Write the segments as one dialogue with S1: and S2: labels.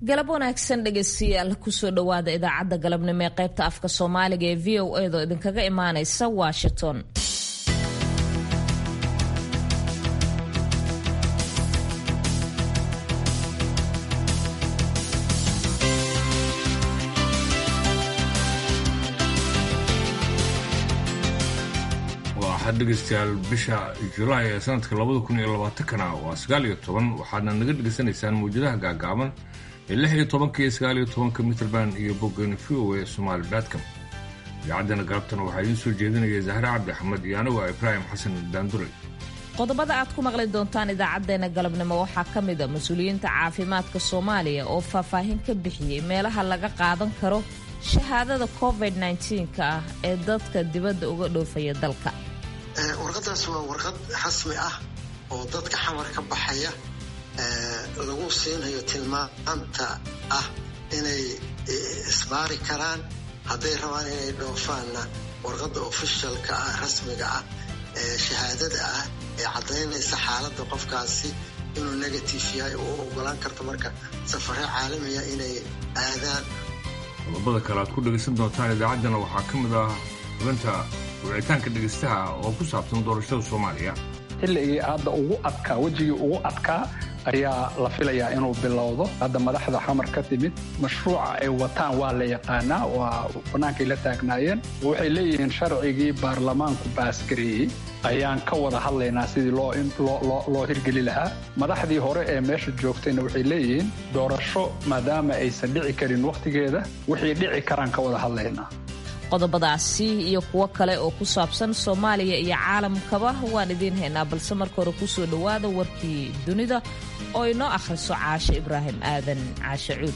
S1: galab wanaagsan dhegeystayaal kusoo dhowaada idaacadda galabnimo ee qaybta afka soomaaliga ee v o edo idinkaga imaaneysa washington
S2: waxaad dhegaystayaal bisha julaay ee sanadka labada kun iyo labaatankana waa sagaal iyo toban waxaadna naga dhegaysanaysaan mawjadaha gaagaaban ee lix iyo tobanka iyo sagaal iyo tobanka mitrband iyo boggan v o e somaali batcom idaacaddana galabtana waxaa idiin soo jeedinaya zahre cabdi axmed iyo anigu ibraahim xasan daandure
S1: qodobada aad ku maqli doontaan idaacadeena galabnimo waxaa ka mid a mas-uuliyiinta caafimaadka soomaaliya oo faahfaahin ka bixiyey meelaha laga qaadan karo shahaadada covid nka ah ee dadka dibadda uga dhoofaya dalka
S3: warqadaas waa warqad rasmi ah oo dadka xamar ka baxaya lagu siinayo tilmaanta ah inay isbaari karaan hadday rabaan inay dhoofaanna warqadda ofishalka ah rasmiga ah ee shahaadada ah ee caddaynaysa xaaladda qofkaasi inuu negative yahay oo ogolaan karto marka safare caalamiya inay aadaan
S2: qodobada kale aad ku dhegaysan doontaan idaacaddana waxaa ka mid ah xubinta wicitaanka dhegaystaha oo ku saabsan doorashada soomaaliya
S4: xilligii hadda ugu adkaa wejigii ugu adkaa ayaa la filayaa inuu bilowdo hadda madaxda xamar ka timid mashruuca ay wataan waa la yaqaanaa waa bannaankay la taagnaayeen waxay leeyihiin sharcigii baarlamaanku baasgareeyey ayaan ka wada hadlaynaa sidii loo hirgeli lahaa madaxdii hore ee meesha joogtayna waxay leeyihiin doorasho maadaama aysan dhici karin wakhtigeeda wixii dhici karaan ka wada hadlaynaa
S1: qodobadaasi iyo kuwo kale oo ku saabsan soomaaliya iyo caalamkaba waan idiin haynaa balse marka hore kusoo dhowaada warkii dunida oo inoo akhriso caashe ibraahim aadan caashe cuud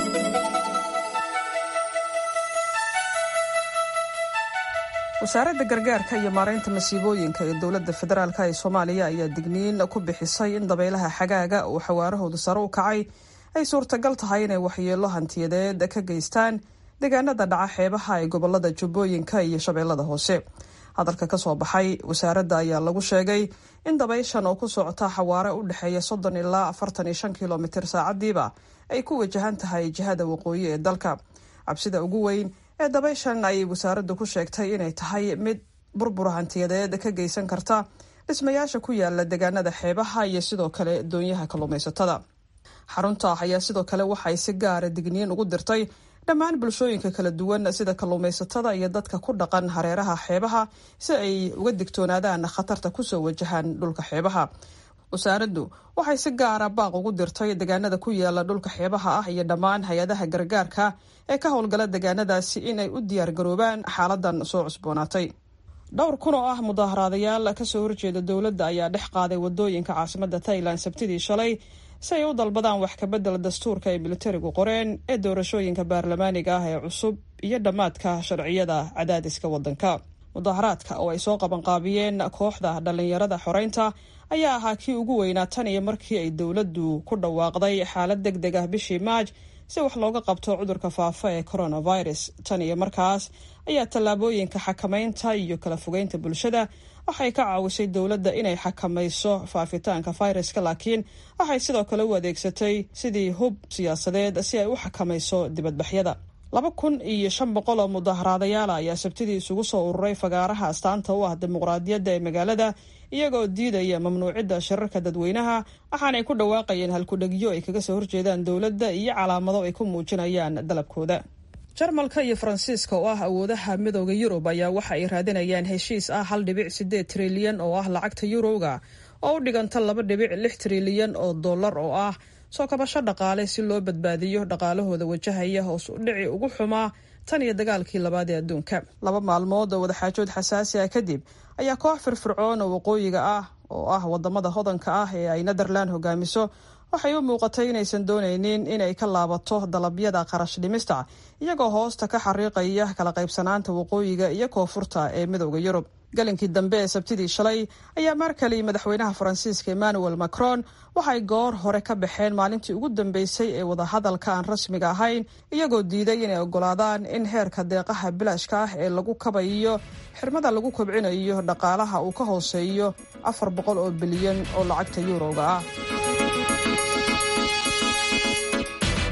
S5: wasaaradda gargaarka iyo maaraynta masiibooyinka ee dowladda federaalk ee soomaaliya ayaa digniin ku bixisay in dabaylaha xagaaga uu xawaarahoodu sare u kacay ay suurtagal tahay inay waxyeelo hantiyadeed ka geystaan deegaanada dhaca xeebaha ee gobolada jubbooyinka iyo shabeellada hoose hadalka ka soo baxay wasaaradda ayaa lagu sheegay in dabayshan oo ku socota xawaare u dhexeeya soddon ilaa afartan iyo shan kilomitir saacadiiba ay ku wajahan tahay jihada waqooyi ee dalka cabsida ugu weyn ee dabayshan ayay wasaaraddu ku sheegtay inay tahay mid burbur hantiyadeed ka geysan karta dhismayaasha ku yaala deegaanada xeebaha iyo sidoo kale doonyaha kalluumaysatada xarunta ayaa sidoo kale waxay si gaara digniin ugu dirtay dhammaan bulshooyinka kala duwan sida kalluumaysatada iyo dadka ku dhaqan hareeraha xeebaha si ay uga digtoonaadaan khatarta kusoo wajahaan dhulka xeebaha wasaaraddu waxay si gaara baaq ugu dirtay deegaanada ku yaala dhulka xeebaha ah iyo dhammaan hay-adaha gargaarka ee ka howlgala deegaanadaasi inay u diyaargaroobaan xaaladan soo cusboonaatay dhowr kun oo ah mudaaharaadayaal kasoo horjeeda dowladda ayaa dhex qaaday wadooyinka caasimada tailan sabtidii shalay si ay u dalbadaan wax kabedel dastuurka ay militarigu qoreen ee doorashooyinka baarlamaaniga ah ee cusub iyo dhammaadka sharciyada cadaadiska wadanka mudaharaadka oo ay soo qabanqaabiyeen kooxda dhallinyarada xoreynta ayaa ahaa kii ugu weynaa tan iyo markii ay dowladdu ku dhawaaqday xaalad deg deg ah bishii maaj si wax looga qabto cudurka faafa ee coronavirus tan iyo markaas ayaa tallaabooyinka xakamaynta iyo kala fogeynta bulshada waxay ka caawisay dowladda inay xakamayso faafitaanka fayraska laakiin waxay sidoo kale u adeegsatay sidii hub siyaasadeed si ay u xakamayso dibadbaxyada laba kun iyo shan boqol oo mudaharaadayaala ayaa sabtidii isugu soo ururay fagaaraha astaanta u ah dimuqraadiyadda ee magaalada iyagoo diidaya mamnuucidda shirarka dadweynaha waxaanay ku dhawaaqayeen halkudhegyo ay kaga soo horjeedaan dowladda iyo calaamado ay ku muujinayaan dalabkooda jarmalka iyo faransiiska oo ah awoodaha midooda yurub ayaa waxa ay raadinayaan heshiis ah hal dhibic sideed trilyan oo ah lacagta yuroga oo u dhiganta laba dhibic lix trilyan oo dollar oo ah soo kabasho dhaqaale si loo badbaadiyo dhaqaalahooda wajahaya hoos u dhici ugu xumaa tan iyo dagaalkii labaad ee adduunka laba maalmood oo wadaxaajood xasaasi ah kadib ayaa koox firfircoon oo waqooyiga ah oo ah wadamada hodanka ah ee ay netherland hogaamiso waxay u muuqatay inaysan doonaynin inay ka laabato dalabyada qarash dhimista iyagoo hoosta ka xariiqaya kala qaybsanaanta waqooyiga iyo koonfurta ee midooda yurub galinkii dambe ee sabtidii shalay ayaa markali madaxweynaha faransiiska emmanuel macron waxay goor hore ka baxeen maalintii ugu dambeysay ee wadahadalka aan rasmiga ahayn iyagoo diiday inay ogolaadaan in heerka deeqaha bilaashka ah ee lagu kabayiyo xirmada lagu kobcinayo dhaqaalaha uu ka hooseeyo afar boqol oo bilyan oo lacagta yuuroga ah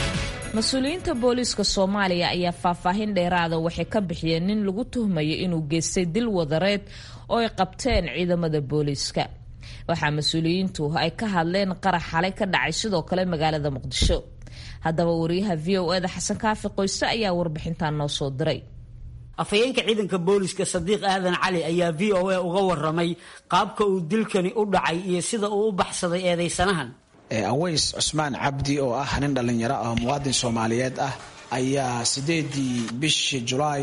S1: mas-uuliyiinta booliiska soomaaliya ayaa faahfaahin dheeraada waxay ka bixiyeen nin lagu tuhmayo inuu geystay dil wadareed oo ay qabteen ciidamada booliiska waxaa mas-uuliyiintu ay ka hadleen qarax xalay ka dhacay sidoo kale magaalada muqdisho haddaba wariyaha v o eda xasan kaafi qoyse ayaa warbixintan noo soo diray
S6: afhayeenka ciidanka booliska sadiiq aadan cali ayaa v o a uga waramay qaabka uu dilkani u dhacay iyo sida uu u baxsaday eedeysanahan
S7: aways cusmaan cabdi oo ah nin dhallinyaro ah muwaadin soomaaliyeed ah ayaa sideedii bishii julaay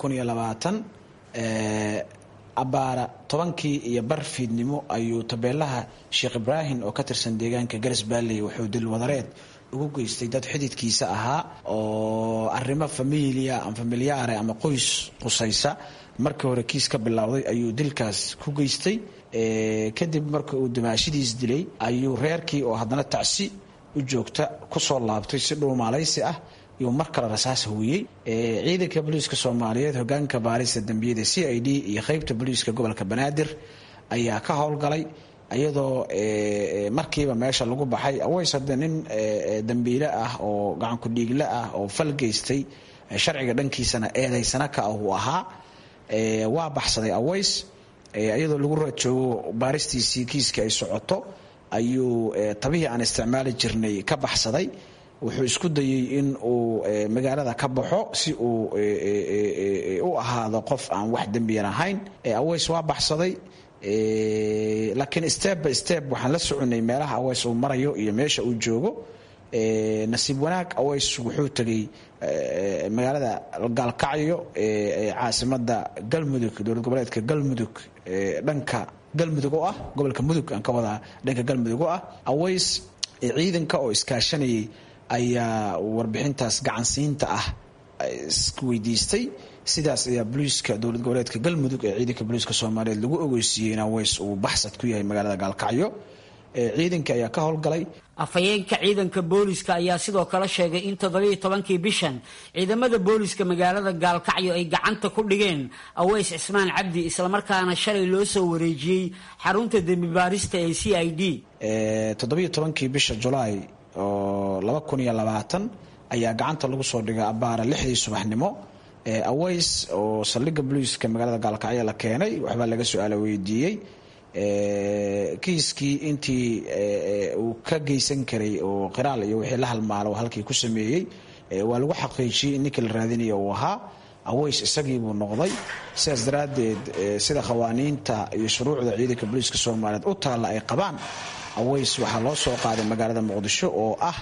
S7: abaara tobankii iyo bar fiidnimo ayuu tabeelaha sheekh ibraahim oo ka tirsan deegaanka garas baalley wuxuu dil wadareed ugu geystay dad xididkiisa ahaa oo arrimo familia ama familiyaare ama qoys qusaysa markii hore kiis ka bilowday ayuu dilkaas ku geystay kadib marka uu dimaashidiis dilay ayuu reerkii oo haddana tacsi u joogta kusoo laabtay si dhuumaalaysi ah iyuu mar kale rasaas hooyey ciidanka booliiska soomaaliyeed hogaanka baarista dembiyada c i d iyo qeybta booliiska gobolka banaadir ayaa ka howlgalay iyadoo markiiba meesha lagu baxay aways hadde nin dambiile ah oo gacanku dhiigle ah oo fal geystay sharciga dhankiisana eedaysana ka ah uu ahaa waa baxsaday aways iyadoo lagu raad joogo baaristiisii kiiska ay socoto ayuu tabihii aan isticmaali jirnay ka baxsaday wuxuu isku dayey in uu magaalada ka baxo si uu u ahaado qof aan wax dembiyan ahayn aways waa baxsaday laakiin step by step waxaan la soconay meelaha aways uu marayo iyo meesha uu joogo nasiib wanaag aways wuxuu tegay magaalada gaalkacyo caasimada galmudug dowlad goboleedka galmudug dhanka galmudug oo ah gobolka mudug aan ka wadaa dhanka galmudug oo ah aways ciidanka oo iskaashanayay ayaa warbixintaas gacansiinta ah isweydiistay sidaas ayaa boliiska dowlad goboleedka galmudug ee ciidanka boliiska soomaaliyeed lagu ogeysiiyey in aways uu baxsad ku yahay magaalada gaalkacyo ciidanka ayaa ka howlgalay
S6: afhayeenka ciidanka booliska ayaa sidoo kale sheegay in toddobiiyo tobankii bishan ciidamada booliska magaalada gaalkacyo ay gacanta ku dhigeen aweys cismaan cabdi islamarkaana shalay loo soo wareejiyey xarunta dembi baarista ee c i d
S7: toddobiiyo tobankii bisha julaay oo laba kun iyo labaatan ayaa gacanta lagu soo dhigay abaara lixdii subaxnimo aways oo saldhigga booliiska magaalada gaalkacyo la keenay waxbaa laga su-aala weydiiyey kiiskii intii uu ka geysan karay oo qiraal iyo wixii la halmaalo halkii ku sameeyey waa lagu xaqiijiyey in ninkii la raadinaya uu ahaa aways isagii buu noqday sidaas daraaddeed sida qawaaniinta iyo shuruucda ciidanka booliiska soomaaliyeed u taalla ay qabaan aways waxaa loo soo qaaday magaalada muqdisho oo ah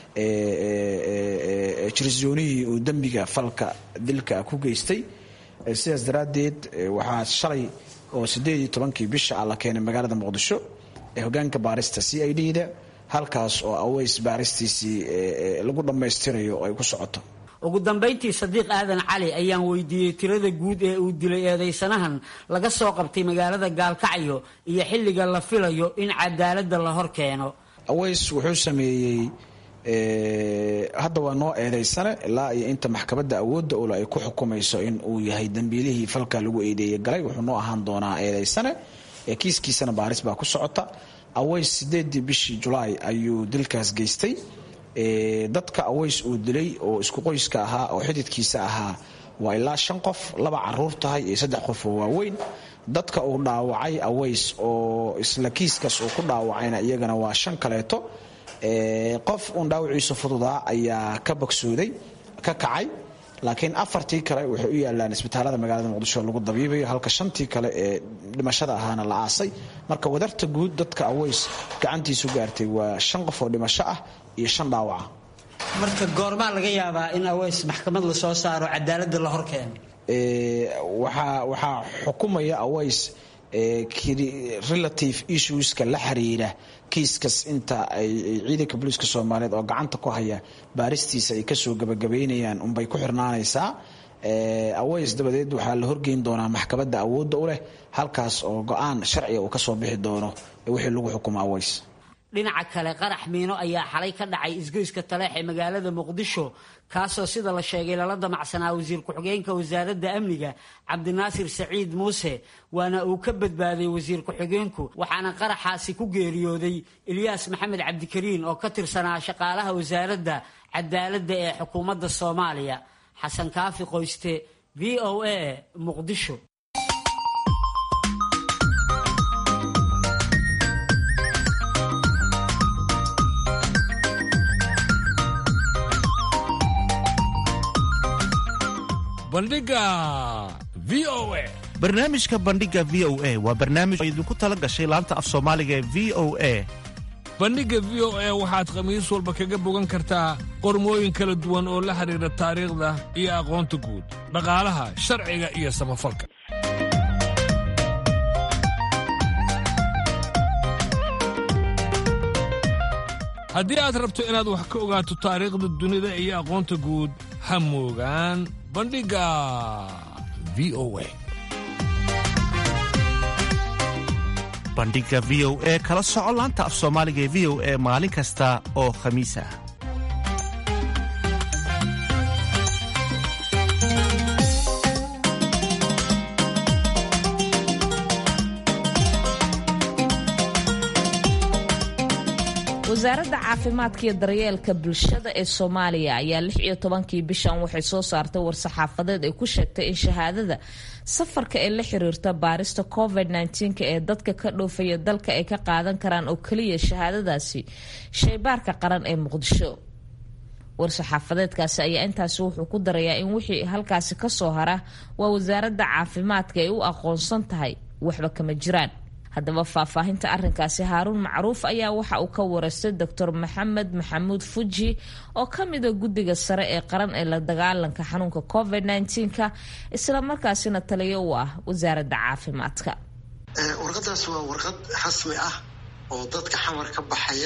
S7: jirsoonihii uu dembiga falka dilka ku geystay sidaas daraaddeed waxaa shalay oo sideed iyo tobankii bisha ah la keenay magaalada muqdisho ee hogaanka baarista c i d da halkaas oo aways baaristiisii lagu dhammaystirayo oo ay ku socoto
S6: ugu dambayntii sadiiq aadan cali ayaan weydiiyey tirada guud ee uu dilay eedeysanahan laga soo qabtay magaalada gaalkacyo iyo xilliga la filayo in cadaaladda la hor keeno
S7: aways wuxuu sameeyey hadda waa noo eedeysane ilaa iyo inta maxkamadda awoodda ule ay ku xukumayso in uu yahay dembiilihii falka lagu eedeeyey galay wuxuu noo ahaan doonaa eedeysane kiiskiisana baaris baa ku socota aways sideedii bishii julaay ayuu dilkaas geystay dadka aways uu dilay oo isku qoyska ahaa oo xididkiisa ahaa waa ilaa shan qof laba caruur tahay iyo saddex qof oo waaweyn dadka uu dhaawacay aways oo isla kiiskaas uu ku dhaawacayna iyagana waa shan kaleeto qof uun dhaawaciisu fududaa ayaa ka bogsooday ka kacay laakiin afartii kale waxay u yaalaan isbitaalada magaalada muqdisho lagu dabiibayo halka shantii kale ee dhimashada ahaana la aasay marka wadarta guud dadka aways gacantiisu gaartay waa shan qof oo dhimasho ah iyo shan dhaawaca
S6: marka goormaa laga yaabaa in aways maxkamad la soo saaro cadaaladda la hor keeno
S7: waxaa xukumaya aways relative issueska la xiriira kiiskas inta ay ciidanka booliiska soomaaliyeed oo gacanta ku haya baaristiisa ay kasoo gabagabaynayaan unbay ku xirnaanaysaa aways dabadeed waxaa la horgeyn doonaa maxkamadda awoodda u leh halkaas oo go-aan sharciga uu kasoo bixi doono wixii lagu xukumo aways
S6: dhinaca kale qarax miino ayaa xalay ka dhacay isgoyska taleex ee magaalada muqdisho kaasoo sida la sheegay lala damacsanaa wasiir ku-xigeenka wasaaradda amniga cabdinaasir saciid muuse waana uu ka badbaaday wasiir ku-xigeenku waxaana qaraxaasi ku geeriyooday ilyaas maxamed cabdikariin oo ka tirsanaa shaqaalaha wasaaradda cadaaladda ee xukuumadda soomaaliya xasan kaafi qoyste v o a muqdisho
S2: bandhiga v o a
S8: barnaamijka bandhiga v o a waa barnaamij oo idinku tala gashay laanta af soomaaliga ee v o a
S2: bandhigga v o a waxaad khamiis walba kaga bogan kartaa qormooyin kala duwan oo la xidhiidha taariikhda iyo aqoonta guud dhaqaalaha sharciga iyo samafalka haddii aad rabto inaad wax ka ogaato taariikhda dunida iyo aqoonta guud ha moogaan bandhigga v o a
S8: bandhiga v o e kala soco laanta af soomaaliga ee v o e maalin kasta oo khamiis ah
S1: wasaaradda caafimaadka iyo daryeelka bulshada ee soomaaliya ayaa lix iyo tobankii bishan waxay soo saartay war-saxaafadeed ay ku sheegtay in shahaadada safarka ee la xiriirta baarista covid -19 ee dadka ka dhoofaya dalka ay ka qaadan karaan oo keliya shahaadadaasi shaybaarka qaran ee muqdisho war-saxaafadeedkaasi ayaa intaasi wuxuu ku darayaa in wixii halkaasi kasoo hara waa wasaaradda caafimaadka ay u aqoonsan tahay waxba kama jiraan haddaba faahfaahinta arinkaasi haaruun macruuf ayaa waxa uu ka wareystay doctor maxamed maxamuud fuji oo ka mida guddiga sare ee qaran ee la dagaalanka xanuunka covid -19ka islamarkaasina taliyo u ah wasaaradda caafimaadka
S3: warqadaas waa warqad rasmi ah oo dadka xamar ka baxaya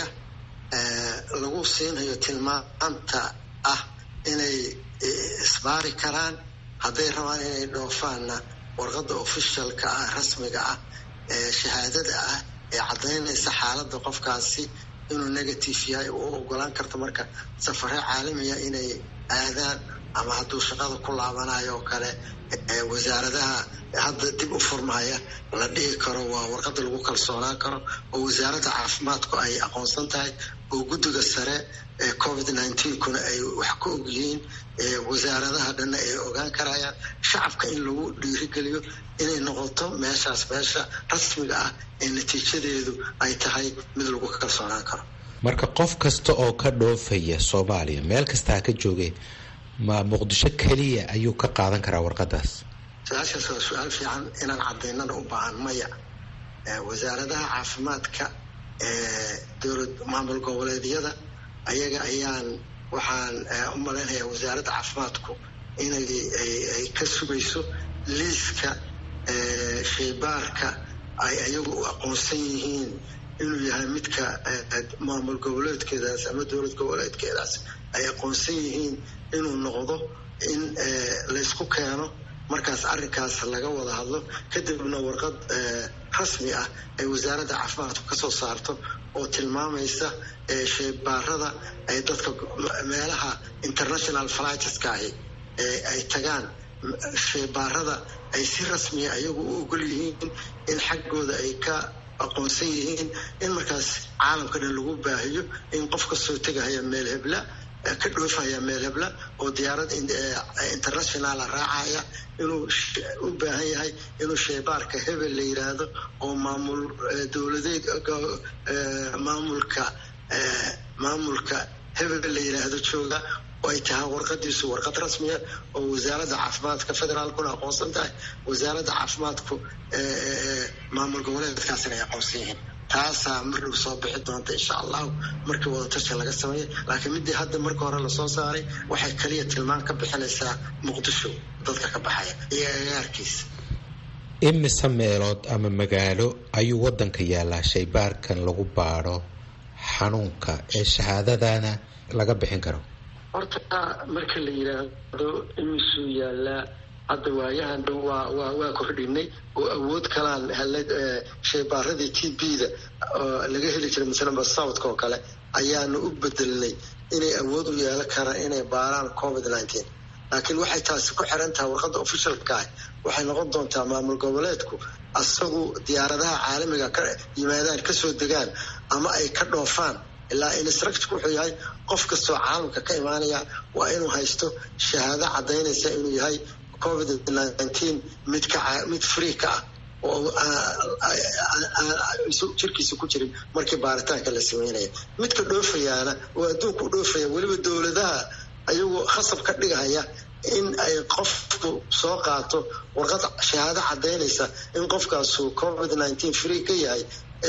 S3: lagu siinayo tilmaanta ah inay isbaari karaan hadday rabaan inay dhoofaanna warqadda officialka ah rasmiga ah ee shahaadada ah ee caddaynaysa xaaladda qofkaasi inuu negative yahay u ogolaan karta marka safare caalamiya inay aadaan ama hadduu shaqada ku laabanayo oo kale wasaaradaha hadda dib u furmaya la dhihi karo waa warqadda lagu kalsoonaan karo oo wasaaradda caafimaadku ay aqoonsan tahay oo guddiga sare ee covid kuna ay wax ka ogyihiin wasaaradaha dhanna ay ogaan karayaan shacabka in lagu dhiirigeliyo inay noqoto meeshaas meesha rasmiga ah ee natiijadeedu ay tahay mid lagu kalsoonaan karo
S9: marka qof kasta oo ka dhoofaya soomaaliya meel kasta ha ka joogee ma muqdisho keliya ayuu ka qaadan karaa warqadaas
S3: su-aashaas waa su-aal fiican inaan cadaynana u baahan maya wasaaradaha caafimaadka ee dowlad maamul goboleedyada ayaga ayaan waxaan u malaynayaa wasaaradda caafimaadku inay ay ka sugayso liiska shaybaarka ay ayagu u aqoonsan yihiin inuu yahay midka maamul goboleedkeedaas ama dowlad goboleedkeedaas ay aqoonsan yihiin inuu noqdo in laysku keeno markaas arrinkaas laga wada hadlo kadibna warqad rasmi ah ay wasaaradda caafimaadku kasoo saarto oo tilmaamaysa shaybaarada ay dadka meelaha international flightska ahi ay tagaan shaybaarada ay si rasmiya ayagu u ogol yihiin in xaggooda ay ka aqoonsan yihiin in markaas caalamka dhan lagu baahiyo in qof kastoo tegahaya meel hebla ka dhoofaya meel hebla oo diyaarad internationala raacaya inuu u baahan yahay inuu shaybaarka hebel la yiraahdo oo maamul dowladeed maamulka maamulka hebel la yiraahdo jooga oo ay tahay warqadiisu warqad rasmiya oo wasaaradda caafimaadka federaalkuna aqoonsan tahay wasaaradda caafimaadku maamul goboleedkaasina ay aqoonsan yihiin taasaa mardhow soo bixi doonta insha allahu markii wadatasha laga sameeyay laakiin midii hadda marka hore lasoo saaray waxay kaliya tilmaan ka bixinaysaa muqdisho dadka ka baxaya iyo agaarkiisa
S9: imise meelood ama magaalo ayuu wadanka yaalaa shaybaarkan lagu baadho xanuunka ee shahaadadana laga bixin karo
S3: horta marka la yiraahdo imisuu yaalaa hadda waayahan dhow waa waa waa kordhinay oo awood kalaan helnay shaybaaradii t b-da oo laga heli jiray masalanba southka oo kale ayaanu u bedelnay inay awood u yeelan karaan inay baaraan covid nineteen laakiin waxay taasi ku xiran tahay warqadda officialka ah waxay noqon doontaa maamul goboleedku asagu diyaaradaha caalamiga ka yimaadaan kasoo degaan ama ay ka dhoofaan ilaa instructorku wuxuu yahay qof kastoo caalamka ka imaanaya waa inuu haysto shahaado cadaynaysa inuu yahay covid nineteen mid ka mid free ka ah oo jirkiisa ku jirin markii baaritaanka la sameynaya midka dhoofayaana oo adduunka u dhoofaya weliba dowladaha ayagoo khasab ka dhigaya in ay qofku soo qaato warqad shahaado cadaynaysa in qofkaasu covid nineteen free ka yahay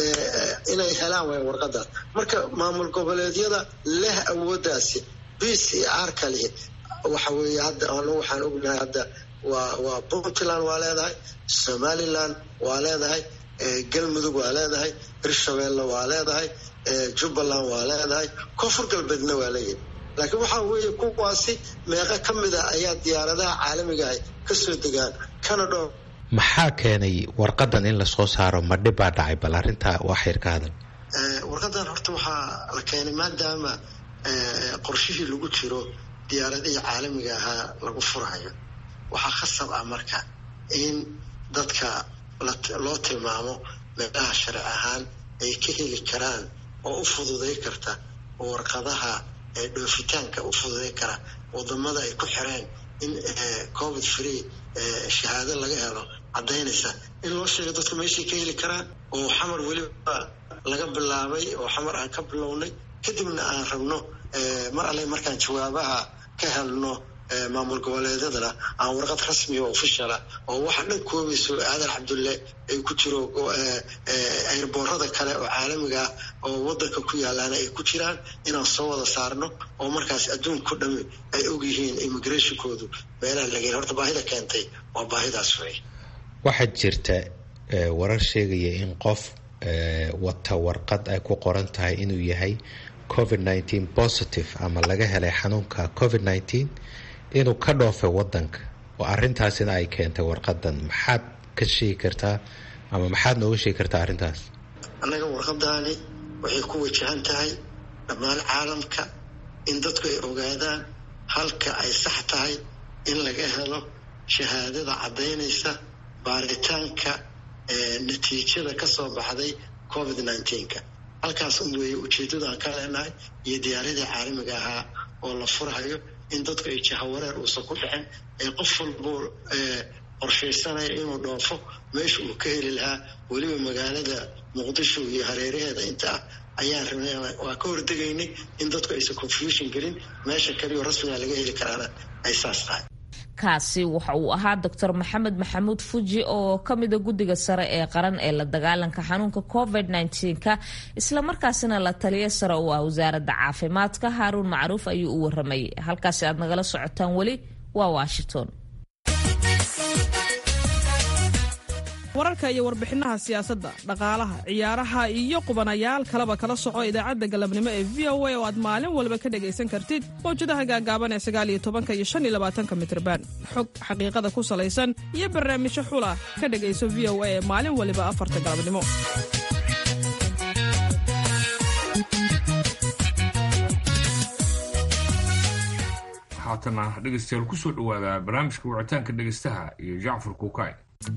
S3: inay helaan way warqadaas marka maamul goboleedyada leh awoodaasi b c r kali waxa weeye hadda anu waxaan ognahay hadda waa waa puntland waa leedahay somaliland waa leedahay galmudug waa leedahay hirshabeelle waa leedahay jubbaland waa leedahay koonfur galbeedna waa leeyahay laakiin waxaa weeye kuwaasi meeqo ka mid a ayaa diyaaradaha caalamigaah kasoo degaan canada
S9: maxaa keenay warqadan in lasoo saaro ma dhib baa dhacay bal arrintaa wax yar ka hadal
S3: warqadan horta waxaa la keenay maadaama qorshihii lagu jiro diyaaradihii caalamiga ahaa lagu furayo waxaa khasab ah marka in dadka loo tilmaamo meelaha sharci ahaan ay ka heli karaan oo u fududay karta warqadaha dhoofitaanka u fududay kara wadamada ay ku xireen in covid free shahaado laga helo cadaynaysa in loo sheego dadku meeshay ka heli karaan oo xamar weliba laga bilaabay oo xamar aan ka bilownay kadibna aan rabno mar alle markaan jawaabaha ka helno maamul goboleedyadana aan warqad rasmiya oo officiala oo waxa dhan koobayso aadan cabdulle ay ku jiro airboorada kale oo caalamiga ah oo wadanka ku yaalaana ay ku jiraan inaan soo wada saarno oo markaas adduunku dhami ay ogyihiin immigrationkoodu meelaha laga horta baahida keentay waa baahidaas wey
S9: waxaa jirta warar sheegaya in qof wata warqad ay ku qoran tahay inuu yahay covid nineteen positive ama laga helay xanuunka covid nineteen inuu ka dhoofay wadanka oo arintaasina ay keentay warqadan maxaad ka sheegi kartaa ama maxaad nooga sheegi kartaa arrintaas
S3: annaga warqadaani waxay ku wajahan tahay dhammaan caalamka in dadku ay ogaadaan halka ay sax tahay in laga helo shahaadada caddaynaysa baaritaanka natiijada ka soo baxday covid nineteenka halkaas un weeye ujeeddadaan ka leenahay iyo diyaaradii caalamiga ahaa oo la furhayo in dadku ay jahawareer uusan ku dhicin ee qof walbuu qorshaysanaya inuu dhoofo meesha uu ka heli lahaa weliba magaalada muqdisho iyo hareeraheeda inta ah ayaan rabnay waa ka hordegaynay in dadku aysan confusion gelin meesha kaliyo rasmiga laga heli karaana ay saas tahay
S1: kaasi waxa uu ahaa doctor maxamed maxamuud fuji oo ka mida guddiga sare ee qaran ee la dagaalanka xanuunka covid nka islamarkaasina la taliya sare oo ah wasaaradda caafimaadka haaruun macruuf ayuu u waramayay halkaasi aad nagala socotaan weli waa washington
S5: wararka iyo warbixinaha siyaasadda dhaqaalaha ciyaaraha iyo qubanayaal kaleba kala soco idaacadda galabnimo ee v o a oo aad maalin walba ka dhegaysan kartid mawjadaha gaagaaban ee sagaaliyo tobanka iyo shan iyo labaatanka mitrban xog xaqiiqada ku salaysan iyo barnaamijyo xula ka dhegayso v o a ee maalin waliba afarta galabnimo
S2: haatana dhegaystayaal kusoo dhawaada barnaamijka wicitaanka dhegaystaha iyo jacfar kuukay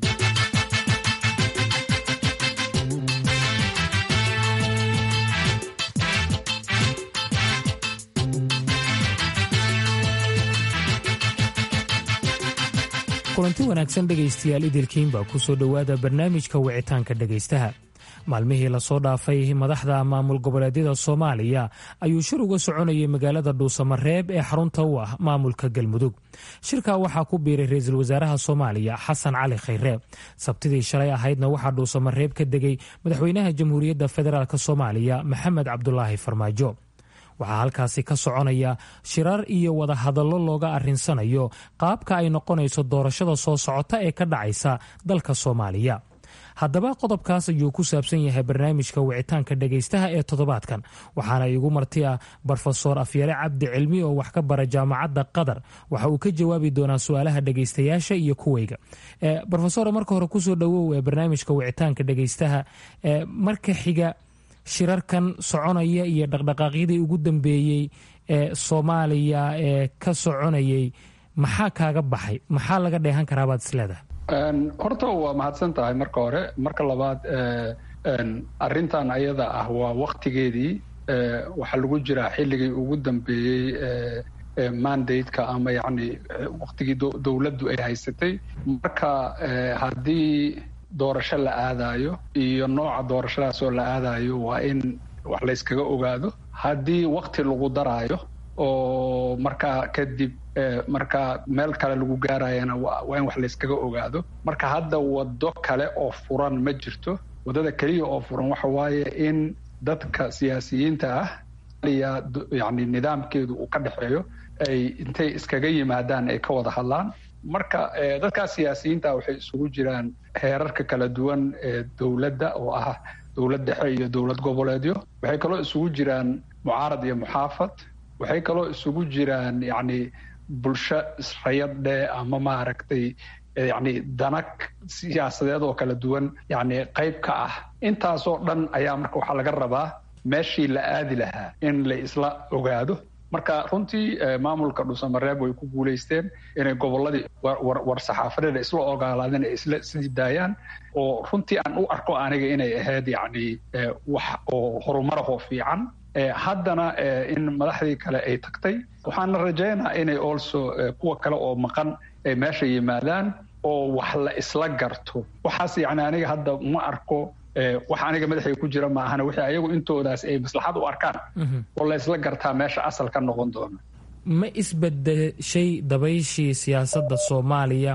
S10: kulanti wanaagsan dhegaystayaal idilkiinba ku soo dhowaada barnaamijka wicitaanka dhegaystaha maalmihii lasoo dhaafay madaxda maamul goboleedyada soomaaliya ayuu shir uga soconayay magaalada dhuusamareeb ee xarunta u ah maamulka galmudug shirka waxaa ku biiray ra-iisul wasaaraha soomaaliya xasan cali khayre sabtidii shalay ahaydna waxaa dhuusamareeb ka degay madaxweynaha jamhuuriyadda federaalk soomaaliya maxamed cabdulaahi farmaajo waxaa halkaasi ka soconaya shirar iyo wadahadallo looga arrinsanayo qaabka ay noqonayso doorashada soo socota ee ka dhacaysa dalka soomaaliya haddaba qodobkaas ayuu ku saabsan yahay barnaamijka wicitaanka dhegaystaha ee toddobaadkan waxaana iigu marti ah brofesor afyare cabdi cilmi oo wax ka bara jaamacadda qatar waxa uu ka jawaabi doonaa su-aalaha dhegaystayaasha iyo kuwayga brofesor marka hore kusoo dhowow ee barnaamijka wicitaanka dhegaystaha marka xiga shirarkan soconaya iyo dhaqdhaqaaqyadii ugu dambeeyey ee soomaaliya ee ka soconayay maxaa kaaga baxay maxaa laga dheehan karaabaad isleedahay
S4: horta waa mahadsan tahay marka hore marka labaad arrintan ayada ah waa waktigeedii waxaa lagu jiraa xilligii ugu dambeeyey mandate-ka ama yacni waktigii dowladdu ay haysatay marka haddii doorasho la aadayo iyo nooca doorashadaas oo la aadayo waa in wax layskaga ogaado haddii wakti lagu daraayo oo markaa kadib markaa meel kale lagu gaarayana waa in wax layskaga ogaado marka hadda waddo kale oo furan ma jirto waddada keliya oo furan waxa waaye in dadka siyaasiyiinta ah yani nidaamkeedu uu ka dhexeeyo ay intay iskaga yimaadaan ay ka wada hadlaan marka dadkaas siyaasiyiinta waxay isugu jiraan heerarka kala duwan ee dowladda oo ah dowlad dhexe iyo dowlad goboleedyo waxay kaloo isugu jiraan mucaarad iyo muxaafad waxay kaloo isugu jiraan yacni bulsho israyadhe ama maaragtay yacni danag siyaasadeed oo kala duwan yacni qayb ka ah intaasoo dhan ayaa marka waxaa laga rabaa meeshii la aadi lahaa in la isla ogaado marka runtii maamulka dhuusamareeb way ku guulaysteen inay gobolladii war saxaafadeeda isla ogaalaadeen ay isla sii daayaan oo runtii aan u arko aniga inay ahayd yacni wax oo horumarahoo fiican haddana in madaxdii kale ay tagtay waxaana rajaynaa inay also kuwa kale oo maqan ay meesha yimaadaan oo wax la isla garto waxaas yacni aniga hadda ma arko wax aniga madaxay ku jira maahana wixii ayagu intoodaas ay maslaxad u arkaan oo la isla gartaa meesha asal ka noqon doona
S10: ma isbedeshay dabayshii siyaasadda soomaaliya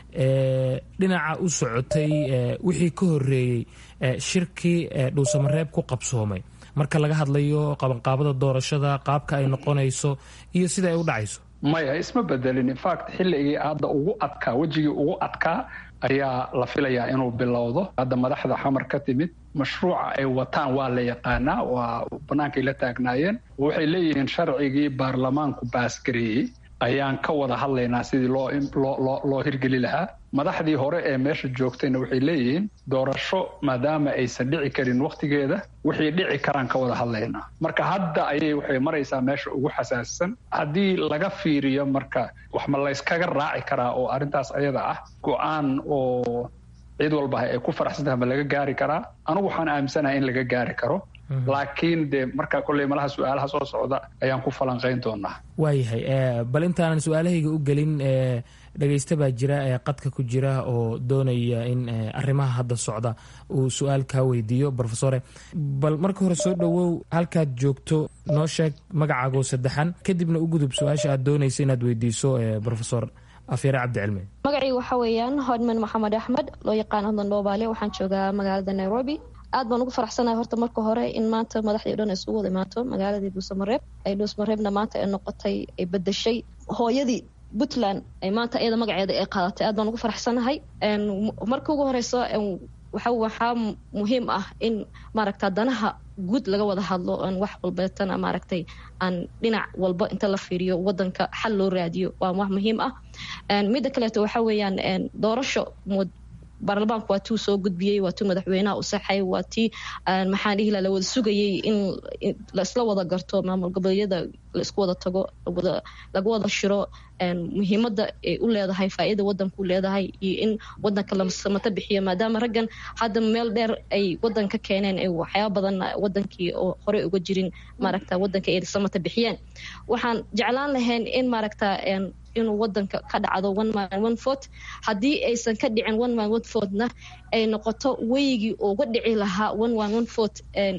S10: ee dhinaca u socotay wixii ka horeeyey shirkii dhuusamareeb ku qabsoomay marka laga hadlayo qabanqaabada doorashada qaabka ay noqonayso iyo sida ay u dhacayso
S4: maya isma bedelin infact xilligii hadda ugu adkaa wejigii ugu adkaa ayaa la filayaa inuu bilowdo hadda madaxda xamar ka timid mashruuca ay wataan waa la yaqaanaa waa bannaankay la taagnaayeen waxay leeyihiin sharcigii baarlamaanku baasgareeyey ayaan ka wada hadlaynaa sidii loo loo loo hirgeli lahaa madaxdii hore ee meesha joogtayna waxay leeyihiin doorasho maadaama aysan dhici karin wakhtigeeda wixii dhici karaan ka wada hadlaynaa marka hadda ayay waxay maraysaa meesha ugu xasaasisan haddii laga fiiriyo marka wax ma layskaga raaci karaa oo arrintaas ayada ah go-aan oo cid walba ay ku faraxsantaha ma laga gaari karaa anugu waxaan aaminsanahay in laga gaari karo laakiin de marka kolley malaha su-aalaha soo socda ayaan ku falanqayn doonaa
S10: waayahay bal intaanan su-aalahayga u gelin dhegaysta baa jira ee qadka ku jira oo doonaya in arrimaha hadda socda uu su-aal kaa weydiiyo brofesore bal marka hore soo dhowow halkaad joogto noo sheeg magacaagoo saddexan kadibna u gudub su-aasha aad doonaysa inaad weydiiso brofesor afyare cabdicilmi
S11: magacayga waxaa weeyaan hodman maxamed axmed loo yaqaan hodman dhoobaale waxaan joogaa magaalada nairobi aad baan ugu faraxsanahay horta marka hore in maanta madaxdii o dhan ay isugu wada imaato magaaladii dhuusamareeb ay dhuusamareebna maanta ay noqotay ay bedeshay hooyadii puntland ay maanta iyada magaceeda ay qaadatay aad baan ugu faraxsanahay marka ugu horeyso waxa waxaa muhiim ah in maaragta danaha guud laga wada hadlo aan wax walbeetana maaragtay aan dhinac walba inta la fiiriyo wadanka xal loo raadiyo waa wax muhiim ah midda kaleeto waxa weeyaan doorasho baarlamaanku waa tuu soo gudbiyey waa tuu madaxweynaha u saxay waa tii maxaan dhihi la wada sugayey in laisla wada garto maamul goboleedyada laisku wada tago laga wada shiro muhiimada ay u leedahay faa'iida wadanku leedahay iyo in wadanka la samata bixiyo maadaama raggan hadda meel dheer ay wadan ka keeneen ay waxyaaba badan wadankii oo horey uga jirin maaragta wadanka ay samata bixiyeen waxaan jeclaan lahayn in maaragta inuu wadanka ka dhacdo one man one vote haddii aysan ka dhicin one man one vote-na ay noqoto weygii uga dhici lahaa one man one vote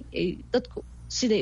S11: dadku siday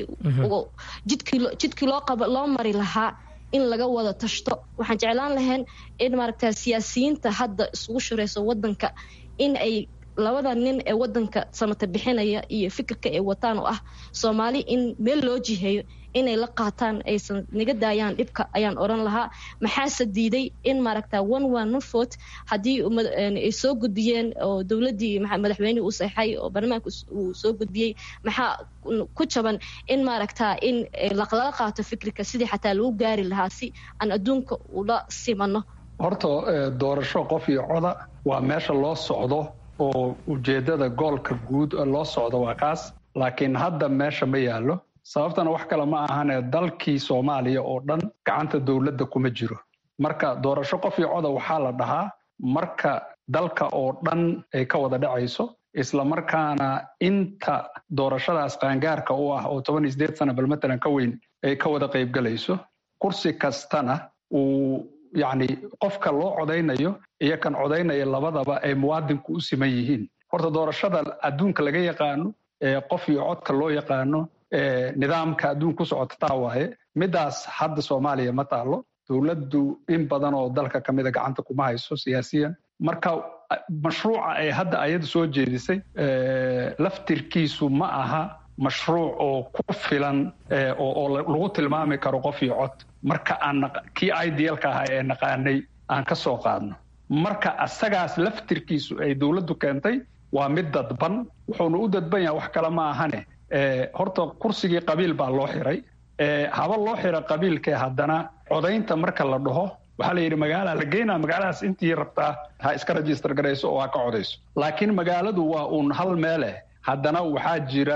S11: jidkii loo qaba loo mari lahaa in laga wada tashto waxaan jeclaan lahayn in maaragta siyaasiyiinta hadda isugu shirayso wadanka in ay labada nin ee wadanka samata bixinaya iyo fikirka ay wataan oo ah soomaali in meel loo jiheeyo inay la qaataan aysan naga daayaan dhibka ayaan oran lahaa maxaase diiday in maaragta one one one vote haddii ay soo gudbiyeen oo dowladdii madaxweynihii uu saxay oo baarlamaanka uu soo gudbiyey maxaa ku jaban in maaragta in lala qaato fikirka sidii xataa lagu gaari lahaa si aan adduunka ula simano
S4: horta doorasho qof iyo coda waa meesha loo socdo oo ujeeddada goolka guud loo socdo waa kaas laakiin hadda meesha ma yaallo sababtana wax kale ma ahane dalkii soomaaliya oo dhan gacanta dowladda kuma jiro marka doorasho qof iyo coda waxaa la dhahaa marka dalka oo dhan ay ka wada dhacayso islamarkaana inta doorashadaas qaangaarka u ah oo toban iyo sideed sana bal matalan ka weyn ay ka wada qaybgalayso kursi kastana uu yacni qofka loo codaynayo iyo kan codaynaya labadaba ay muwaadinku u siman yihiin horta doorashada adduunka laga yaqaano ee qof iyo codka loo yaqaano nidaamka adduun ku socota taa waaye midaas hadda soomaaliya ma taalo dowladdu in badan oo dalka ka mida gacanta kuma hayso siyaasiyan marka mashruuca ay hadda ayadu soo jeedisay laftirkiisu ma aha mashruuc oo ku filan oo lagu tilmaami karo qof iyo cod marka aan kii idealka ahaa ee naqaanay aan ka soo qaadno marka asagaas laftirkiisu ay dowladdu keentay waa mid dadban wuxuuna u dadban yahay wax kale ma ahane horta kursigii qabiil baa loo xiray haba loo xira qabiilkee haddana codaynta marka la dhaho waxaa la yidhi magaala la geynaa magaaladaas intii rabtaa ha iska register garayso oo ha ka codayso laakiin magaaladu waa uun hal meeleh haddana waxaa jira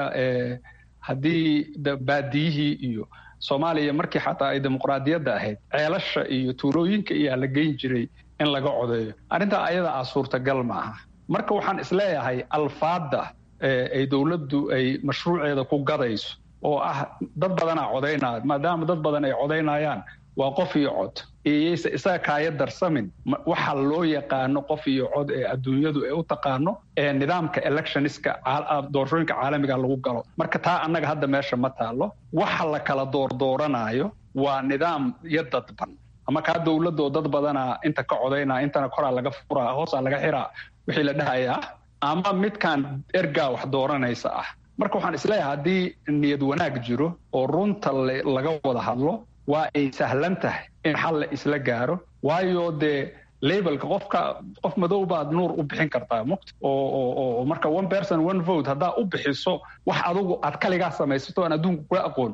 S4: haddii baadiyihii iyo soomaaliya markii xataa ay dimuqraadiyadda ahayd ceelasha iyo tuulooyinka iyaa la geyn jiray in laga codeeyo arrintaa ayada ah suurtagal ma aha marka waxaan isleeyahay alfaadda ay dowladdu ay mashruuceeda ku gadayso oo ah dad badanaa codaynaya maadaama dad badan ay codaynayaan waa qof iyo cod iyayse isaga kaaya darsamin waxa loo yaqaano qof iyo cod ee adduunyadu ay u taqaano ee nidaamka electioniska doorashooyinka caalamiga lagu galo marka taa annaga hadda meesha ma taalo waxa la kala doordooranayo waa nidaam iyo dadban ama kaa dowladoo dad badanaa inta ka codaynaa intana koraa laga furaa hoosaa laga xiraa wixii la dhahayaa ama midkaan ergaa wax dooranaysa ah marka waxaan isleeyahay haddii niyad wanaag jiro oo runta laga wada hadlo waa ay sahlan tahay in xal la isla gaaro waayo dee labelka qofka qof madow baad nuur u bixin kartaa muqt oo marka one person one vote haddaa u bixiso wax adugu aad kaligaa samaysato aan adduunka kula aqoon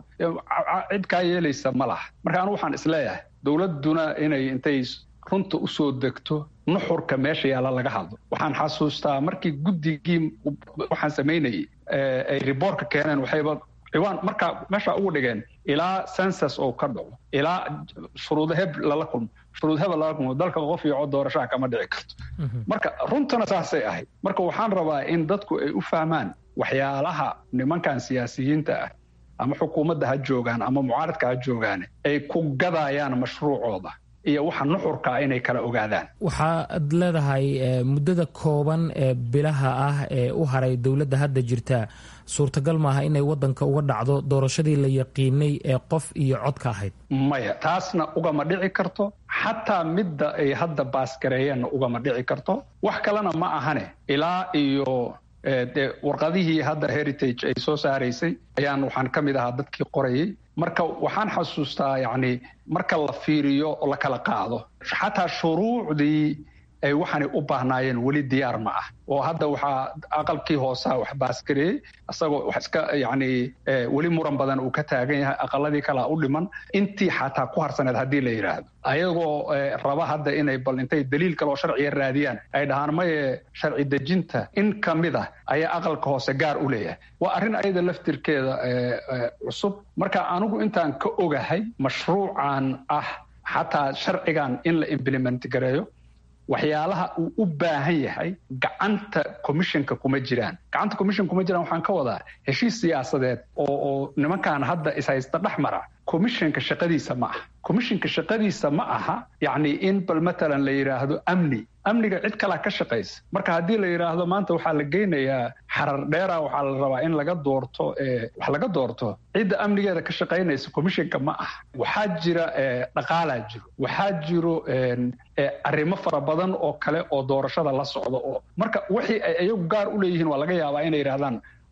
S4: cid kaa yeelaysa ma laha marka anigu waxaan isleeyahay dowladduna inay intay runta usoo degto nuxurka meesha yaalla laga hadlo waxaan xasuustaa markii guddigii waxaan samaynayay ay riboortka keeneen waxayba ciwaan markaa meesha ugu dhigeen ilaa census oo ka dhaco ilaa shuruudo heb lala kulmo shuruud hebel lala kulmo dalka qof iyo cod doorashaha kama dhici karto marka runtana saasay ahayd marka waxaan rabaa in dadku ay u fahmaan waxyaalaha nimankan siyaasiyiinta ah ama xukuumadda ha joogaan ama mucaaradka ha joogaan ay ku gadayaan mashruucooda iyo waxa nuxurkaa inay kala ogaadaan
S10: waxaad leedahay muddada kooban ee bilaha ah ee u haray dowladda hadda jirta suurtagal maaha inay wadanka uga dhacdo doorashadii la yaqiinay ee qof iyo codka ahayd
S4: maya taasna ugama dhici karto xataa midda ay hadda baasgareeyeenna ugama dhici karto wax kalena ma ahane ilaa iyo de warqadihii hadda heritage ay soo saaraysay ayaan waxaan ka mid ahaa dadkii qorayay marka waxaan xasuustaa yacni marka la fiiriyo oo la kala qaado xataa shuruucdii ay waxaanay u baahnaayeen weli diyaar ma ah oo hadda waxaa aqalkii hoosaa wax baasgareeyey isagoo wax iska yacni weli muran badan uu ka taagan yahay aqaladii kalaa u dhiman intii xataa ku harsaneed haddii la yidhaahdo ayagoo raba hadda inay bal intay daliil kale oo sharciga raadiyaan ay dhahaan maye sharci dejinta in ka mid ah ayaa aqalka hoose gaar u leeyahay waa arrin ayada laftirkeeda cusub marka anigu intaan ka ogahay mashruucan ah xataa sharcigan in la implement gareeyo waxyaalaha uu u baahan yahay gacanta commissionka kuma jiraan gacanta commission kuma jiraan waxaan ka wadaa heshiis siyaasadeed oo oo nimankan hadda ishaysta dhex mara commissionka shaqadiisa ma aha commissionka shaqadiisa ma aha yacni in bal matalan la yidhaahdo amni amniga cid kalaa ka shaqaysa marka haddii la yidhaahdo maanta waxaa la geynayaa xarar dheera waxaa la rabaa in laga doorto wax laga doorto cidda amnigeeda ka shaqaynaysa commissionka ma aha waxaa jira dhaqaalaa jiro waxaa jiro arrimo fara badan oo kale oo doorashada la socda oo marka wixii ay iyagu gaar u leeyihiin waa laga yaabaa inay yidhahdaan